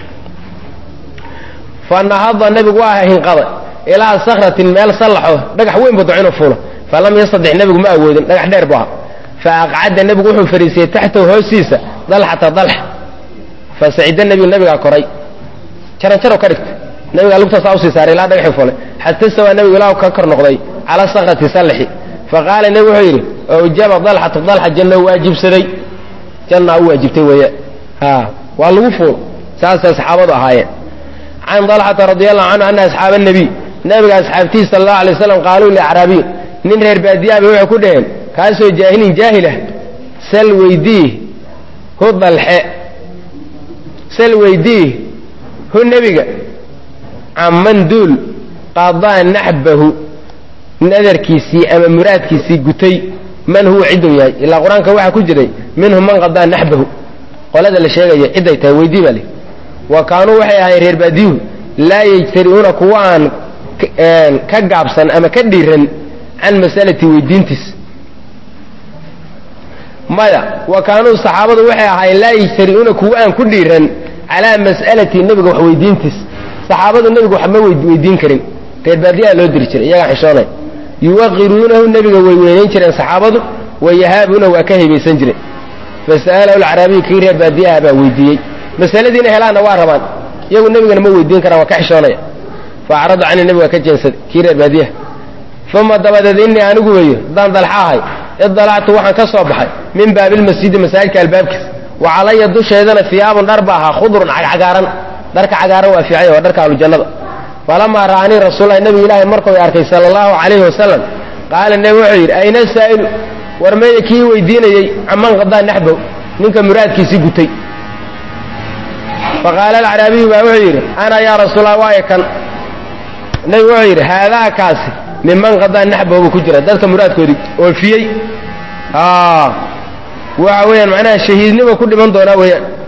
fa nahada nebigu waa hinqaday ilaa sakratin meel sallaxo dhagax weyn buu docinu fuulo falam yastadex nebigu ma awoodin dhagax dheer bu aha fa aqcada nebigu wuxuu fadhiisiyey taxtahu hoostiisa dalxata dalxa fa sacida nebigu nebigaa koray jaranjaro ka dhigta nebigaa lugtaasaa usii saaray ilaa dhagaxii fulay xata sawaa nebigu ilaa ka kor noqday cala sakrati sallaxi fa qaala nebigu wuxuu yidhi awjaba dalxatu dalxa janna waajibsaday janna u waajibtay weeye ha waa lagu fuul saasay saxaabadu ahaayeen can dalxata radi allahu canhu ana asxaaba nebiy nabiga asxaabtihi sala allahu alay waslam qaaluu liacraabiyin nin reer baadiyaaba waxay ku dhaheen kaasoo jaahilin jaahilah sal weydiih hu dalxe sal weydiih hu nebiga caman duul qadaa naxbahu nadarkiisii ama muraadkiisii gutay man huwa cidduu yahay ilaa qur-aanka waxaa ku jiray minhum man qadaa naxbahu qolada la sheegaya cidday tahay weydii baa le wa kaanuu waxay ahaayeen reer baadiyuhu laa yajtari'uuna kuwa aan ka gaabsan ama ka dhiiran can masalati weydiintiis maya wa kaanuu saxaabadu waxay ahaayeen laa yajtari'uuna kuwa aan ku dhiiran calaa mas'alati nebiga wax weydiintiis saxaabadu nebiga wax ma weydiin karin reer baadiyaha loo diri jiray iyagaa xishoonay yuwaqiruunahu nebiga way weynayn jireen saxaabadu wayahaabuuna waa ka haybaysan jireen fasa'alahu alcaraabiyu kii reer baadiyaha baa weydiiyey masaladiina helaanna waa rabaan iyagu nebigana ma weydiin karaan waa ka xishoonaya faacradu cani nebiga ka jeensaday kii reer baadiyaha uma dabadeed innii anigu weeyo haddaan dalxa ahay idalactu waxaan ka soo baxay min baabilmasjidi masaajidka albaabkiisa wa calaya dusheedana hiyaabun dhar ba ahaa khudrun cagcagaaran dharka cagaaran waa fiicay waa dharka ahlujannada falamaa ra'anii rasuulahi nebigu ilaahay markuu arkay sala allahu calayhi wasalam qaala nebi wuxuu yidhi ayna saa'ilu war meeya kii weydiinayey caman qadaa naxbow ninka muraadkiisii gutay faqaala alcaraabiyu baa wuxuu yidhi ana yaa rasuulallah waayo kan nebigu wuxuu yidhi haadaa kaasi minman qadaa naxbow buu ku jira dadka muraadkoodii oofiyey waxa weeyaan macnaha shahiidnimo ku dhiman doonaa weeyaan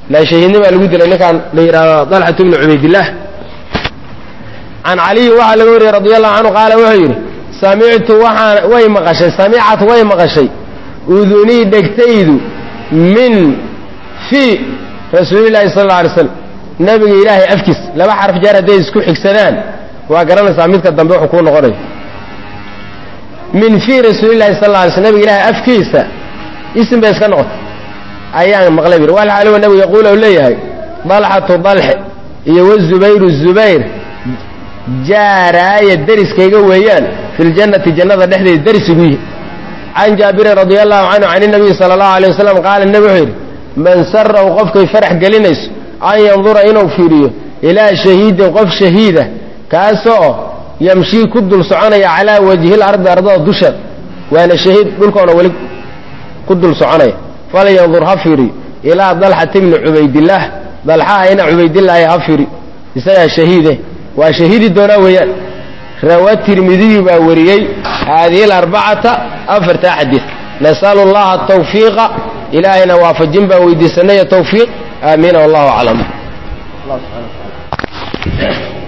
la shahiidnimaa lagu dilay ninkaan la yidhaahdo dalxatu bnu cubaydillaah can caliyin waxaa laga wariyey radi allahu canhu qaala wuxuu yidhi samictu waxaan way maqashay samicat way maqashay udunii dhegtaydu min fii rasuulillahi sal alla alay slam nabiga ilaahay afkiis laba xarf jaar hadday isku xigsadaan waa garanaysaa midka dambe wuxuu kuu noqonayo min fii rasuulillahi sal alla alay slam nabiga ilaahay afkiisa isim bay iska noqotay ayaan maqlay bir wal xaaliwa nabigu yaquul ou leeyahay dalxatu dalxe iyo wazubayru zubayr jaaraaya deriskayga weeyaan fi ljannati jannada dhexdeeda deris igu yihi can jaabirin radia allahu canhu can inabiyi sala allahu alay wasalam qaala nebi wuxuu yidhi man sarahu qofkay farax gelinayso an yandura inuu fiiriyo ilaa shahiidin qof shahiida kaasoo yamshii ku dul soconaya calaa wajhil ardi ardada dusheed waana shahiid dhulkoona weli ku dul soconaya falyandur ha fiiriyo ilaa dalxati bni cubaydillaah dalxaha ina cubaydillaahi ha fiiri isagaa shahiide waa shahiidi doonaa weeyaan rawa tirmidiyu baa wariyey haadihi alarbacata afartaa xadiid nasalu llaha atawfiiqa ilaahayna waafajin baan weydiisanaya tawfiiq aamiina wallahu aclam